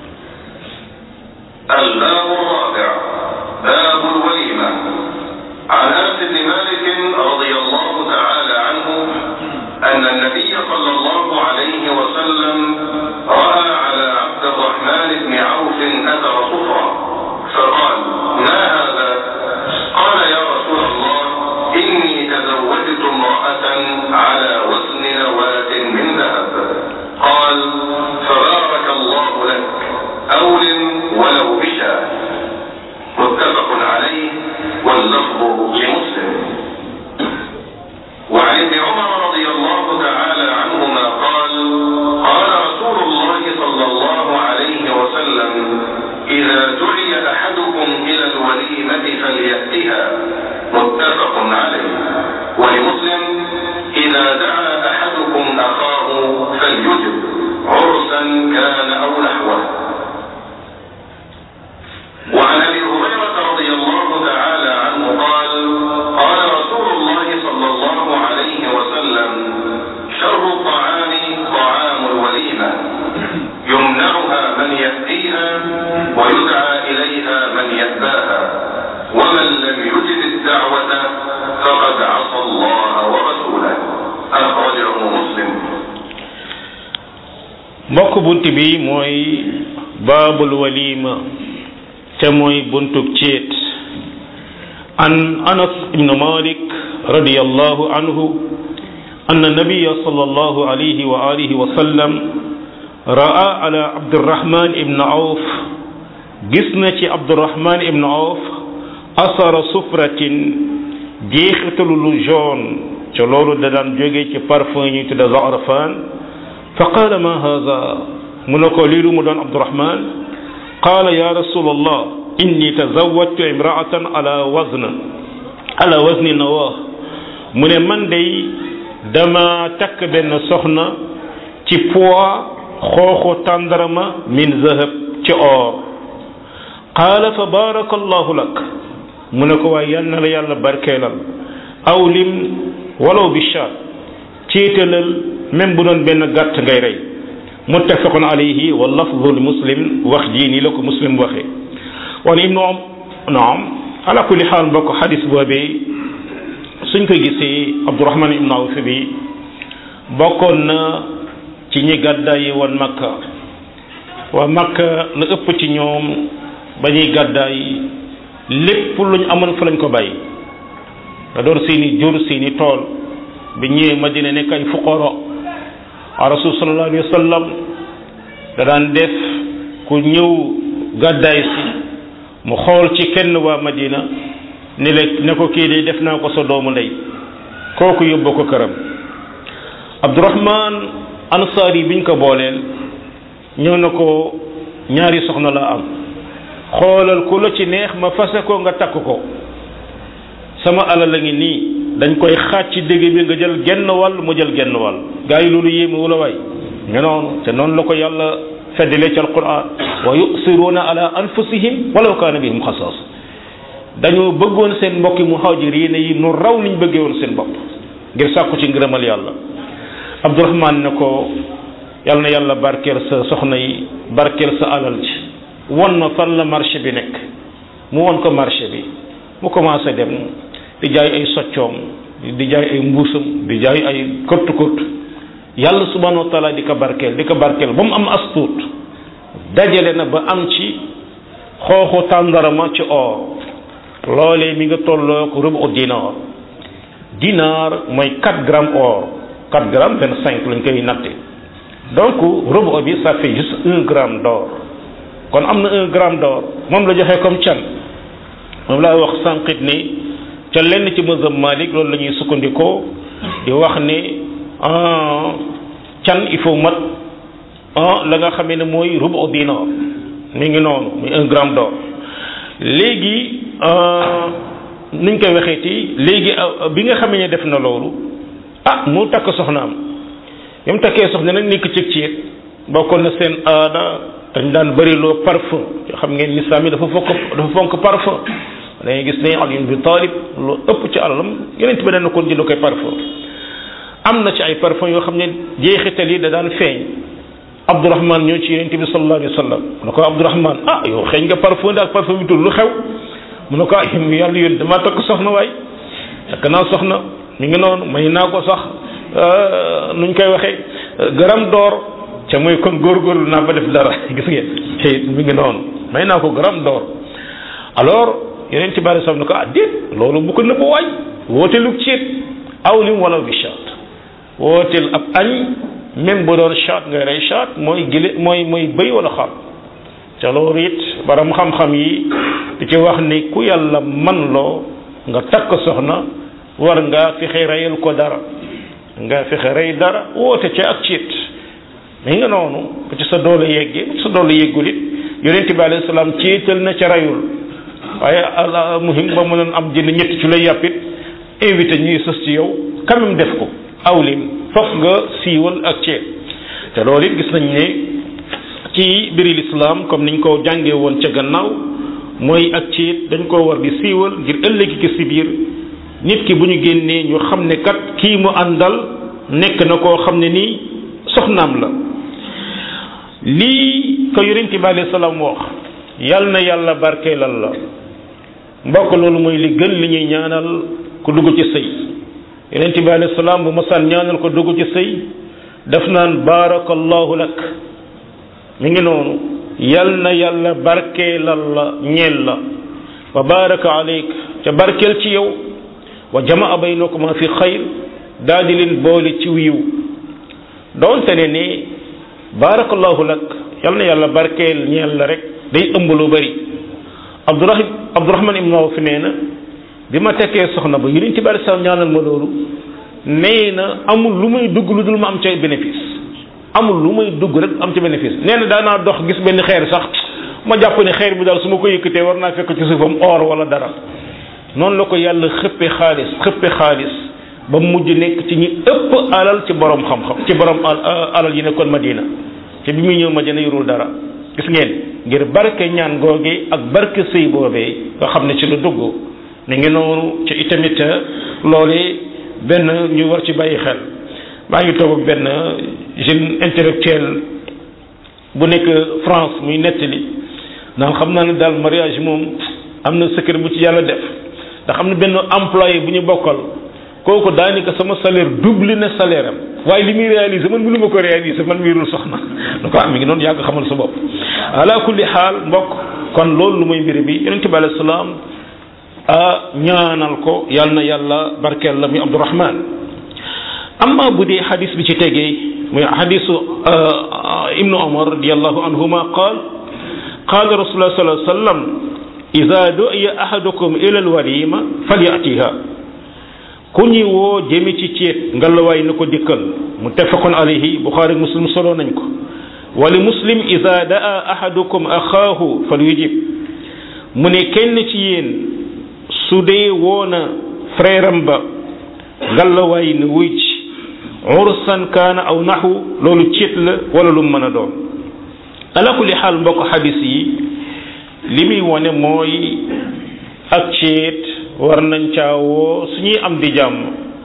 الباب الرابع باب الوليمة عن أنس بن مالك رضي الله تعالى عنه أن النبي صلى الله عليه وسلم رأى على عبد الرحمن بن عوف أثر صفرة فقال ما هذا قال يا رسول الله إني تزوجت امرأة على وزن نواة من ذهب قال فبارك الله لك أول ولو بشاة متفق mbokk bunt bi mooy baabul walima te mooy buntub céet an anas ibnu malik radiyallahu anhu أن النبي صلى الله عليه وآله وسلم رأى على عبد الرحمن بن عوف جسنة عبد الرحمن بن عوف أثر سفرة جيختل لجون تلولو ددان جوجي تي بارفون يتدى زعرفان فقال ما هذا منكو ليلو مدان عبد الرحمن قال يا رسول الله إني تزوجت امرأة على وزن على وزن نواه من من دي dama takk benn soxna ci poids xooxu tàndarama min zahab ci or qaala fa baraka allahu lak mu ne ko waaye yal na la yàlla barkeelal aw lim walaw bi shaat ciitalal même bu doon benn gàtt ngay rey muttafaqun alayhi wa lafdu li muslim wax jii nii la ko muslim waxee wan ibnu am naam ala kulli xaal mbokk xadis boobee suñ ko gisee abdourahman ibn awf bi bokkoon na ci ñi gàddaay yi woon makka waa makka la ëpp ci ñoom ba ñuy gàddaay lépp luñ amoon fa lañ ko bàyyi da doon seeni jur seeni tool bi ñëwee madina nekk ay fuqara a rasul sallallahu alayhi wa sallam da daan def ku ñëw gàddaay si mu xool ci kenn waa madina ni la ne ko kii de def naa ko sa doomu ndey kooku yóbbu ko këram abdourahman ansaari biñ ko booleel ñëw na ko ñaari soxna la am xoolal ku la ci neex ma fase ko nga takk ko sama alal la ngi nii dañ koy xaaj ci dégg bi nga jël genn wàll mu jël genn wàll gaa yi loolu yéeme wula waay nga noonu te noonu la ko yàlla feddale ci alquran wa yusiruuna ala anfusihim walaw kaana bihim xasaas dañoo bëggoon seen mbokki muhaajiriin yi nu raw niñ bëggee woon seen bopp ngir sàkku ci ngërëmal yàlla abdourahman ne ko yàlla na yàlla barkeel sa soxna yi barkeel sa alal ci won ma fan la marché bi nekk mu won ko marché bi mu commencé dem di jaay ay soccoom di jaay ay mbuusam di jaay ay kott kott yàlla subhanahu wa taala di ko barkeel di ko barkeel ba mu am astuut dajale na ba am ci xooxu tàndarama ci or loolee mi nga tolloo ko rubu dinaar dinaar mooy 4 grammes or 4 grammes 25 lañ koy natte donc rubu bi ça fait juste un gramme d'or kon am na un gramme d'or moom la joxe comme can moom laa wax sànqit ni ca lenn ci mazhab Malik loolu la ñuy sukkandikoo di wax ni can il faut mat la nga xamee ne mooy rubu dinaar mi ngi noonu muy un gramme d'or léegi nuñ koy waxeeti léegi bi nga xamee ne def na loolu ah mu takk soxnaam bi mu takkee soxna nag nekk ci ceet bokkoon na seen aada dañ daan bëri loo parfum xam ngeen lislaam yi dafa fokk dafa fonk parfum dañuy gis ne Ali ibn Talib lu ëpp ci alalam yeneen bi dana ko jënd koy parfum am na ci ay parfum yoo xam ne jeexital yi da daan feeñ Abdourahman ñoo ci yeneen bi sallallahu alayhi wa sallam mu ne ko Abdourahman ah yow xeeñ nga parfum daal parfum bi tul lu xew mu ne ko ah yàlla yónni damaa takk soxna waay takk naa soxna mi ngi noonu may naa ko sax nuñ koy waxee garam d'or ca mooy kon góorgóorlu naa ba def dara gis ngeen te mi ngi noonu may naa ko garam d'or alors yeneen ci bari sax ne ko ah déet loolu bu ko nëbb waay wooteelu ceet awlim wala bi chat wooteel ab añ même bu doon chat ngay rey chat mooy gile mooy mooy bëy wala xar ca loolu it baram xam-xam yi di ci wax ni ku yàlla man loo nga takk soxna war nga fexe reyal ko dara nga fexe rey dara woote ca ak ciit mi nga noonu bu ci sa doole yeggee bu ci sa doole yeggul it yonente bi alayhi salaam ciital na ca reyul waaye al muhim ba mënoon am jënd ñetti ci lay yàppit invité ñuy sës ci yow quand même def ko awlim fokk nga siiwal ak ceet te loolu it gis nañ ne ci biri lislaam comme niñ ko jàngee woon ca gannaaw mooy ak ceet dañ koo war di siiwal ngir ëllëgi ki si biir nit ki bu ñu génnee ñu xam ne kat kii mu àndal nekk na koo xam ne nii soxnaam la lii ko yonent bi alayhi salaam wax yal na yàlla barkeelal la mbokk loolu mooy li gën li ñuy ñaanal ku dugg ci sëy yonent bi alayhi salaam bu masaan ñaanal ko dugg ci sëy daf naan baarakallahu lak mi ngi noonu yal na yàlla barkeelal la ñeel la wa baraka aleyk ca barkeel ci yow wa jamaa baynakuma fi xayr daal di leen boole ci wiiw doonte ne ni baarakallahu lak yal na yàlla barkeel ñeel la rek day ëmb lu bari abdurahim abdurahman ibn awf nee na bi ma tekkee soxna ba yonent bi alei salaam ñaanal ma loolu nee na amul lu muy dugg lu dul ma am ca bénéfice amul lu muy dugg rek am ca bénéfice nee na daanaa dox gis benn xeer sax ma jàpp ne xeer bi daal su ma ko yëkkatee war naa fekk ci suufam or wala dara noonu la ko yàlla xëppe xaalis xëppe xaalis ba mujj nekk ci ñi ëpp alal ci borom xam-xam ci borom alal yi nekkoon Madina te bi muy ñëw Madina yorul dara gis ngeen ngir barke ñaan googe ak barke sëy boobee nga xam ne ci lu dugg ne ngi noonu ci itamit loolee benn ñu war ci bàyyi xel maa ngi toog ak benn jeune intellectuel bu nekk France muy nettali ndax xam naa ne daal mariage moom am na secret bu ci yàlla def ndax am na benn employé bu ñu bokkal kooku daanaka sama salaire double na salaire am waaye li muy réaliser man mënu ma ko réaliser man miirul soxna da ko am mi ngi noonu yàgg xamal sa bopp ala kulli xaal mbokk kon loolu lu muy mbir bi yonente bi alayhi salaam a ñaanal ko yal na yàlla barkeel la muy abdourahman amma bu dee xadis bi ci tegee muy xadisu ibnu omar radiallahu anhuma qaal qaala rasulullah sallallahu alayhi wa sallam ida du'iya ahadukum ila alwalima falyatiha ku ñuy woo jëmi ci ceet ngalawaay na ko dikkal muttafaqun alayhi buxaari muslim solo nañ ko wali muslim ida daa ahadukum axaahu falyujib mu ne kenn ci yéen su dee woona frère am ba ngalawaay na wuy ci ursan kaana aw naxu loolu ceet la wala lu mën a doon ala kulli xaal mbokk xadis yi li muy wone mooy ak ceet war nañ caa woo suñuy am di jàmm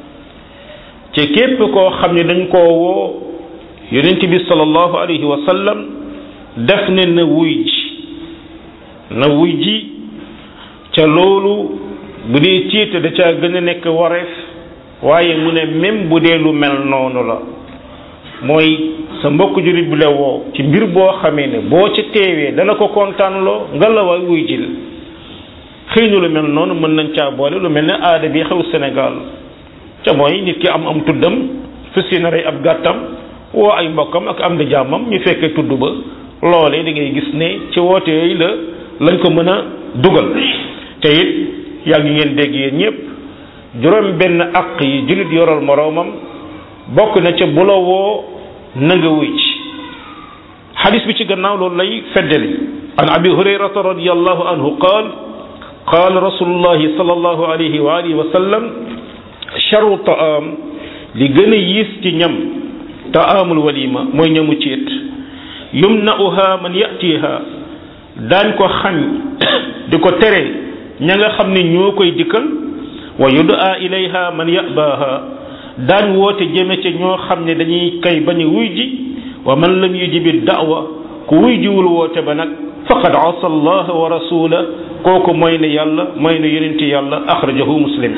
ci képp koo xam ne dañ koo woo yonent bi sallallahu alayhi wa sallam def ne na wuy ji na wuy ji ca loolu bu dee ceet da caa gën a nekk wareef waaye mu ne même bu dee lu mel noonu la mooy sa mbokk jullit bi la woo ci mbir boo xamee ne boo ca teewee dana ko kontaanloo nga la waay wuy jil xëy na lu mel noonu mën nañ caa boole lu mel ne aada bi xew Sénégal ca mooy nit ki am am tuddam fas yéene rey ab gàttam woo ay mbokkam ak am di jàmmam ñu fekkee tudd ba loolee da ngay gis ne ci woote yooyu la lañ ko mën a dugal te it yàgg ngeen dégg yéen ñëpp juróom benn aq yi jullit yoral moroomam bokk na ca bu la woo na nga wuy ci xadis bi ci gannaaw loolu lay feddali an abi hurayrata radiallahu anhu qaal qaal rasulullahi sallallahu alayhi wa alihi wa sallam charu taam li gën a yiis ci ñam taamul walima mooy ñamu ciit yumna'uha man yatiha daañ ko xañ di ko tere ña nga xam ne ñoo koy dikkal wa yudaa ilayha man yabaha daañ woote jëme ca ñoo xam ne dañuy kay bañ a wuy ji wa man lam yujibi da'wa ku wuy jiwul woote ba nag faqad asa allah wa rasula kooku mooy ne yàlla mooy ne yonenti yàlla axrajahu muslim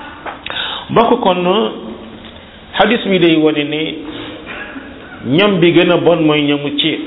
mbokk kon xadis bi day wane ne ñam bi gën a bon mooy ñamu ceet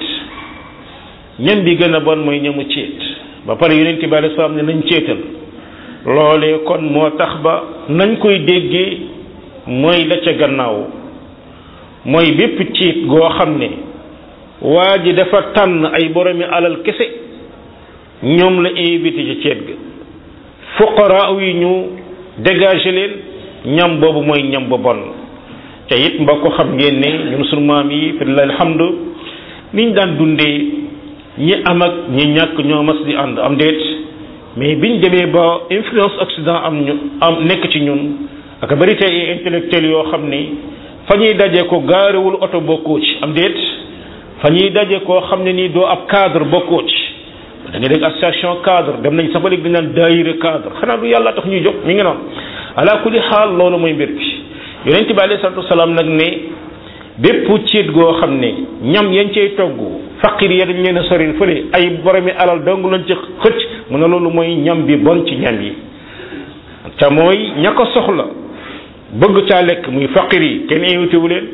ñam bi gën a bon mooy ñamu ceet ba pare yonenti bi alei salaam ne nañ ceetal loolee kon moo tax ba nañ koy déggee mooy la ca gannaaw mooy bépp ciit goo xam ne waa ji dafa tànn ay boromi alal kese ñoom la invité ci ceet ga fuqaraa yi ñu dégagé leen ñam boobu mooy ñam ba bon te it mbokk xam ngeen ne ñun sunu maam yi fi lillahi alhamdu niñ daan dundee ñi am ak ñi ñàkk ñoo mas di ànd am déet mais biñ demee ba influence occident am ñu am nekk ci ñun ak bari tey ay intellectuels yoo xam ni fa ñuy daje ko gaarewul oto bokkoo ci am déet fa ñuy daje koo xam ne nii doo ab cadre bokkoo ci da ngay dégg association cadre dem nañ sax ba léegi dañ naan daayira cadre xanaa du yàlla tax ñuy jóg mi ngi noonu ala kulli xaal loolu mooy mbir bi yonent bi alayhi salatu wasalaam nag ne bépp ciit goo xam ne ñam yañ cay togg faqir ya dañ leen a soril fële ay boromi alal dong lañ ci xëcc mu ne loolu mooy ñam bi bon ci ñam yi te mooy ña ko soxla bëgg caa lekk muy faqir yi kenn invité wu leen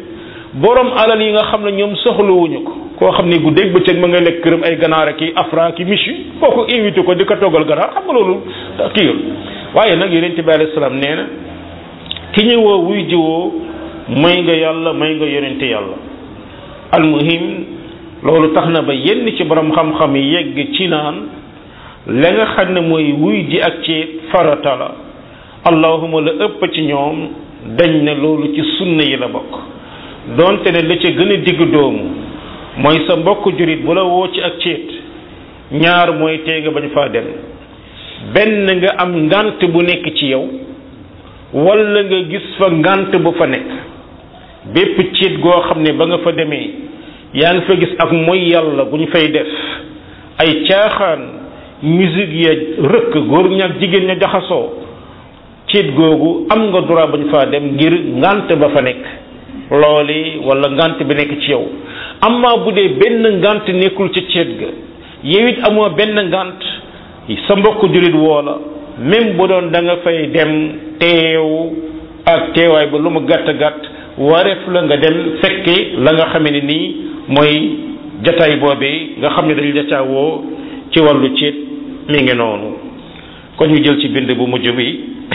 borom alal yi nga xam ne ñoom soxlawuñu ko koo xam ne guddeeg bëccëg ma nga lekk këram ay ganaar ak i afra ki michu kooku invité ko di ko toggal ganaar xam nga loolu kii waaye nag yonente bi alayhi salaam nee na ki ñu woo wuy jiwoo may nga yàlla may nga yonente yàlla almuhim loolu tax na ba yenn ci borom xam-xam yi yegg ci naan la nga xam ne mooy wuy ji ak ci farata la allahuma la ëpp ci ñoom dañ ne loolu ci sunna yi la bokk donte ne la ca gën a digg doomu mooy sa mbokk jurit bu la woo ci ak ceet ñaar mooy tee nga bañ faa dem benn nga am ngant bu nekk ci yow wala nga gis fa ngant bu fa nekk bépp ceet goo xam ne ba nga fa demee yaa ngi fa gis ak mooy yàlla bu ñu fay def ay caaxaan musique ya rëkk góor ña ak jigéen ña jaxasoo ceet googu am nga droit bañ faa dem ngir ngant ba fa nekk looli wala ngant bi nekk ci yow amma bu dee benn ngant nekkul ci ceet ga yow it amoo benn ngant sa mbokk jullit woo la même bu doon da nga fay dem teew ak teewaay ba lu mu gàtt gàtt wareef la nga dem fekke la nga xame ne nii mooy jataay boobee nga xam ne dañu jataawoo ci wàllu ceet mi ngi noonu kon ñu jël ci bind bu mujj bi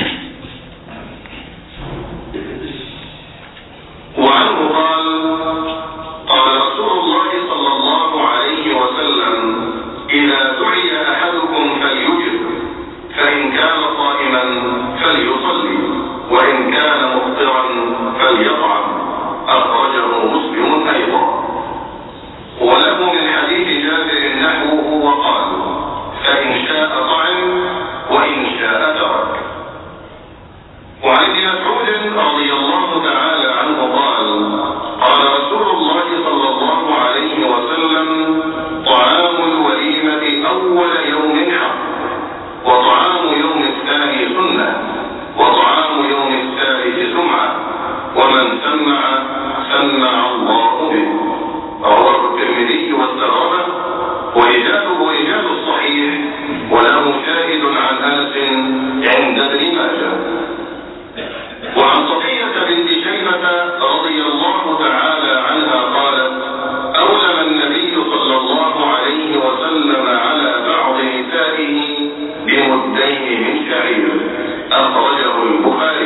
وعنه قال قال رسول الله صلى الله عليه وسلم إذا دعي أحدكم فليجب فإن كان صائما فليصلي وإن كان مفطرا فليطعم أخرجه مسلم أيضا وله من حديث جابر نحوه وقال فإن شاء طعم وإن شاء ترك وعن ابن مسعود رضي الله تعالى عنه قال قال رسول الله صلى الله عليه وسلم طعام الوليمة أول يوم حق وطعام يوم الثاني سنة وطعام يوم الثالث سمعة ومن سمع سمع الله به رواه الترمذي والسرابة ورجاله رجال الصحيح وله شاهد عن أنس عند ابن ماجه وعن صفية بنت شيبة رضي الله تعالى عنها قالت أولم النبي صلى الله عليه وسلم على بعض نسائه بمدين من شعير أخرجه البخاري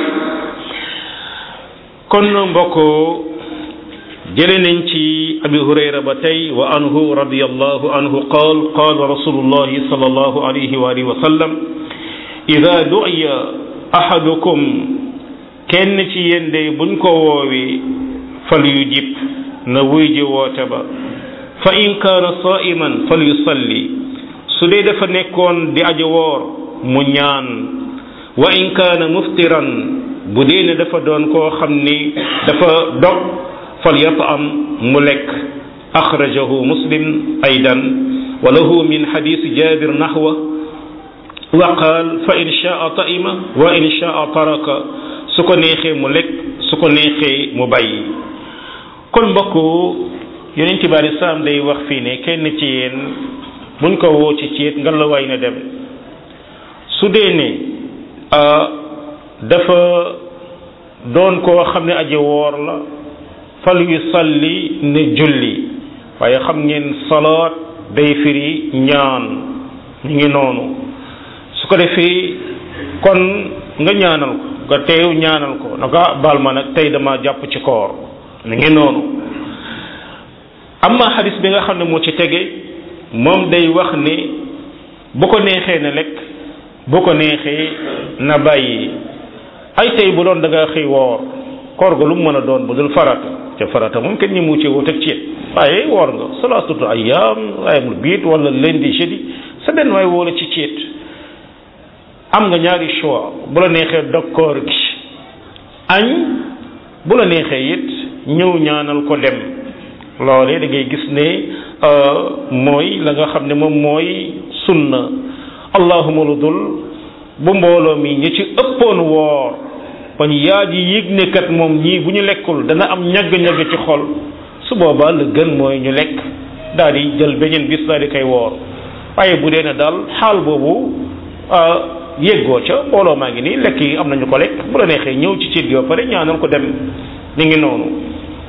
kon mbokk jële nañ ci abi hurayra ba tey wa anhu radiyallahu anhu qaal qaal rasulullahi sallallahu alayhi wa alihi wa sallam ida du'iya ahadukum kenn ci yéen de buñ ko woowee fal yu jib na wuy ji woote ba fa in kaana saiman fal yusalli su dee dafa nekkoon di aji woor mu ñaan wa in kaana muftiran bu dee ne dafa doon koo xam ni dafa dog fal yatam mu lekk axrajahu muslim aydan wa lahu min xadisi jabir naxwa wa qaal fa in shaa taima wa in shaa taraka su ko neexee mu lekk su ko neexee mu bàyyi kon mbokk yonent bi alei salaam day wax fii ne kenn ci yéen buñ ko woo ci ceet nga la waay na dem su dee ne dafa doon koo xam ne aji woor la fal yu salli ne julli waaye xam ngeen salaat day firi ñaan ñu ngi noonu su ko defee kon nga ñaanal ko nga teew ñaanal ko na ko baal ma nag tey dama jàpp ci koor mi ngi noonu amma xadis bi nga xam ne moo ci tege moom day wax ne bu ko neexee na lekk bu ko neexee na bàyyi ay tey bu doon da nga xëy woor koor ga lu mu mën a doon bu dul farata ca farata moom kenn ñi mu ci wut ak ceet waaye woor nga salaasatu ayyaam ayamul biit wala lundi jeudi sa benn waay woo la ci ceet am nga ñaari choix bu la neexee dog koor gi añ bu la neexee it ñëw ñaanal ko dem loolee da ngay gis ne mooy la nga xam ne moom mooy sunna allahuma lu dul bu mbooloo mi ñi ci ëppoon woor bañ yaa ji yëg ne kat moom ñii bu ñu lekkul dana am ñagg-ñagg ci xol su boobaa la gën mooy ñu lekk daal di jël beneen bis daal di koy woor waaye bu dee ne daal xaal boobu yéggoo ca mbooloo maa ngi nii lekk yi am nañu ko lekk bu la neexee ñëw ci ciit gi ba pare ñaanal ko dem ni ngi noonu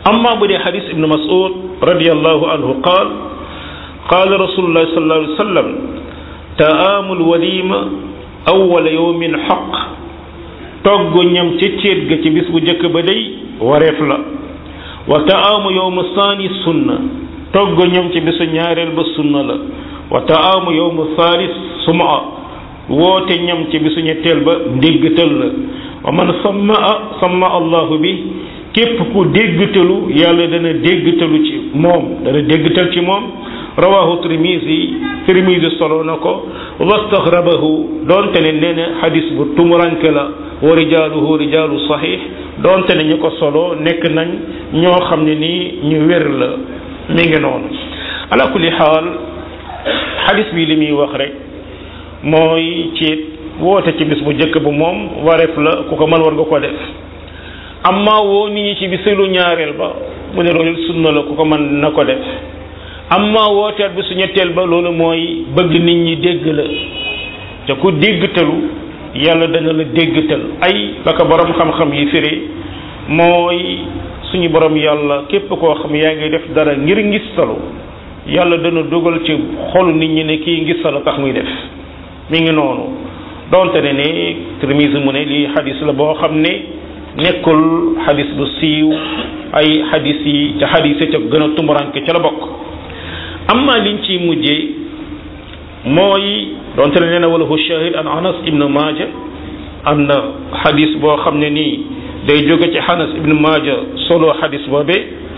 amma bu dee xadis ibnu mas'ud radiallahu anhu qaal qaala rasulullahi sallallahu alayhi wa sallam taamul walima awwala yawmin xaq togg ñam ci céet ga ci bis bu njëkk ba day wareef la wa taamu yawmu saani sunna togg ñam ci bisu ñaareel ba sunna la wa taamu yawmu thalis suma woote ñam ci bisu ñetteel ba ndéggtal la wa man samma samma allahu bi képp ku déggtalu yàlla dana déggtalu ci moom dana déggtal ci moom rawahu tirmisi tirmisi solo na ko wastaxrabahu doonte ne nee na xadis bu tumuranke la wa rijaaluhu rijaalu saxiix doonte ne ñu ko solo nekk nañ ñoo xam ne nii ñu wér la mi ngi noonu ala kulli xaal xadis bi li muy wax rek mooy ci woote ci bis bu njëkk bu moom wareef la ku ko mën war nga ko def amma woo nit ñi ci bisilu ñaareel ba mu ne loolu sunna la ku ko mën na ko def amma wooteel bi su ñetteel ba loolu mooy bëgg nit ñi dégg la te ku déggtalu yàlla dana la déggtal ay ba ko borom xam-xam yi firi mooy suñu borom yàlla képp koo xam yaa ngi def dara ngir ngistalu yàlla dana dugal ci xolu nit ñi ne kii ngistalu tax muy def mi ngi noonu donte ne ne Tirmisi mu ne lii xadis la boo xam ne nekkul xadis bu siiw ay xadis yi ca xadis yi ca gën a tumuranke ca la bokk amma liñ ciy mujjee mooy donte ne nee na wala hu shahid an anas ibnu maaja am na xadis boo xam ne nii day jóge ci anas ibnu maaja solo xadis boobe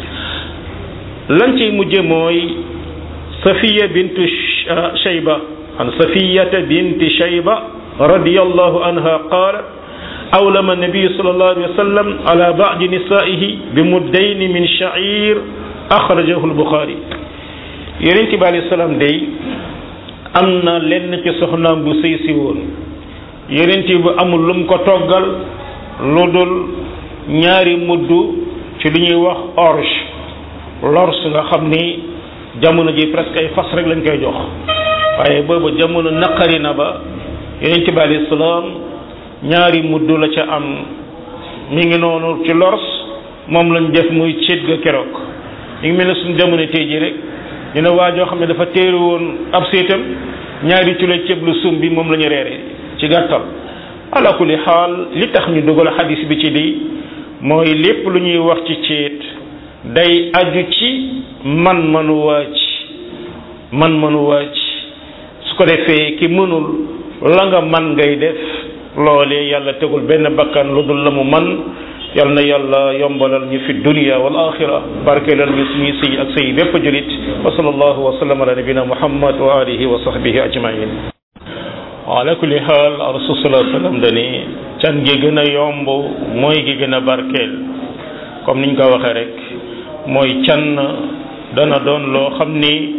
lan ciy mujje mooy safiya bintu shayba an safiyata binti shayba radiyallahu anha qalat أولم النبي صلى الله عليه وسلم على بعض نسائه بمدين من شعير أخرجه البخاري yonent bi alayhi salaam day am na lenn ci soxnaam bu sëy si woon yonent bi amul lu mu ko toggal lu dul ñaari mudd ci lu ñuy wax orge lors nga xam ni jamono ji presque ay fas rek lañ koy jox waaye boobu jamono naqari na ba yonent bi alayhi salaam ñaari mudd la ca am mi ngi noonu ci lors moom lañ def muy céet ga keroog mi ngi mel ne suñu jamono tey ji rek ñu ne waa joo xam ne dafa téere woon ab seetam ñaari culo ceeb lu sum bi moom la ñu reere ci gàttal ala kulli xaal li tax ñu dugal xadis bi ci lii mooy lépp lu ñuy wax ci ceet day aju ci man manu waaj man manu waaj su ko defee ki mënul la nga man ngay def loolee yàlla tegul benn bakkan lu dul la mu man yal na yàlla yombalal ñu fi dunia wal axira barkeelal ñu suñuy sëy ak sëy bépp julit wa sallallahu wa sallam ala nabina muhammad wa alihi wa sahbihi ajmain ala kulli xaal rasul sallallahu sallam dani can gi gën a yomb mooy gi gën a barkeel comme niñ ko waxee rek mooy can dana doon loo xam ni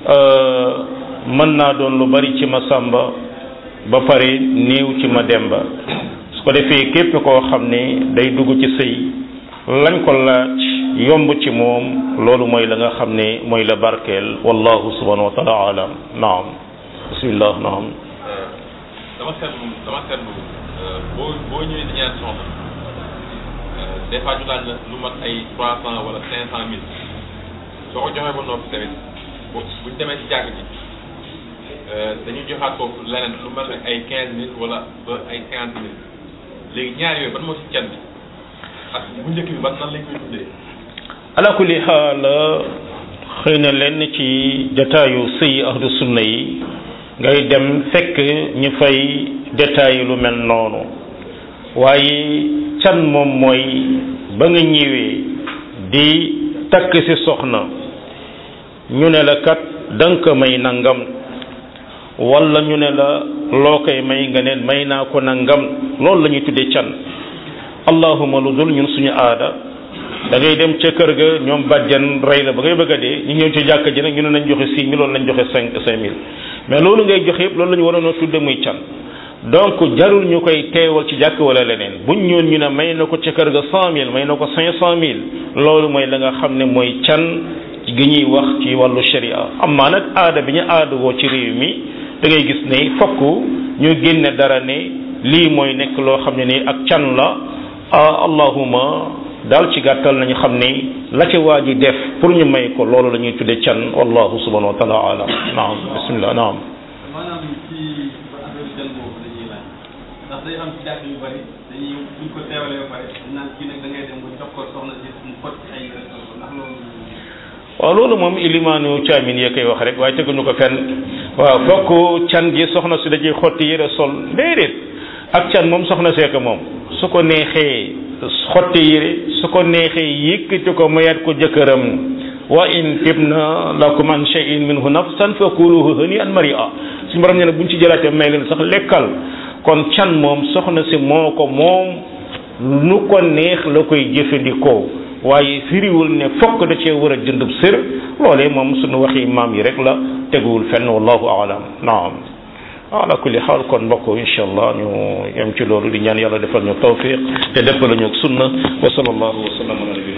mën naa doon lu bari ci ma sàmba ba pare néew ci ma demba su ko defee képp koo xam ne day dugg ci sëy lañ ko laaj yomb ci moom loolu mooy la nga xam ne mooy la barkeel wallahu subhanahu wa taala alam naam bismillah naam dama seetlu dama seetlu boo boo ñëwee di ñaan soxna des fois ñu laaj la lu mat ay trois cent wala cinq cent mille soo ko joxee ba noppi tamit bu buñ demee ci jàkk ji dañuy joxaat foofu leneen lu mel ne ay quinze mille wala ba ay cinquante mille léegi ñaar yooyu ban moo ci can bi ak bu njëkk bi ban nan lañ koy tuddee ala kulli xaal xëy na lenn ci jataayu sëy ahlu sunna yi ngay dem fekk ñu fay détail lu mel noonu waaye can moom mooy ba nga ñëwee di takk ci soxna ñu ne la kat danga ko may nangam wala ñu ne la loo koy may nga ne may naa ko nangam loolu la ñuy tuddee can allahuma lu dul ñun suñu aada da ngay dem ca kër ga ñoom bàjjan rey la ba ngay bëgg a dee ñu ñëw ci jàkka ji nag ñu ne nañ joxe six mille loolu lañ joxe cinq cinq mille mais loolu ngay joxe yëpp loolu la ñu waroon a tudde muy can donc jarul ñu koy teewal ci jàkk wala leneen buñ ñëwoon ñu ne may na ko ca kër ga cent mille may na ko cinq cent mille loolu mooy la nga xam ne mooy can gi ñuy wax ci wàllu sharia amaa nag aada bi ñu aada woo ci réew mi da ngay gis ne fokk ñu génne dara ne lii mooy nekk loo xam ne ni ak can la allahuma daal ci gàttal nañu xam ni la ca waa ji def pour ñu may ko loolu la ñuy tudde can wallahu subhanahu wa taala alam naam bismillah naam maanaam ci affaire can boobu dañuy laaj ndax day am ci jàkk yu bari dañuy buñ ko teewalee ba pare naan kii nag da ngay dem ba jox ko soxna si mu fot ci ay yére sol ko ndax loolu waaw loolu moom ilimaanu caamin yee koy wax rek waaye teguñu ko fenn waaw fokk can gi soxna si dajee xotti yére sol déedéet ak can moom soxna seeka moom su ko neexee xotti yére su ko neexee yëkkati ko mayaat ko jëkkëram wa in tibna lakum an shay'in minhu nafsan fakuluhu hani'an mari'a suñu borom nee na buñ ci jëlaatee may leen sax lekkal kon can moom soxna si moo ko moom nu ko neex la koy jëfandikoo waaye firiwul ne fokk da cee war a jëndub sër loolee moom suñu waxi maam yi rek la teguwul fenn wallahu aalam naam ala kulli xaal kon mbokk incha allah ñu yem ci loolu di ñaan yàlla defal ñu tawfiq te defal ñu sunna wa sallallahu wa sallam ala nabi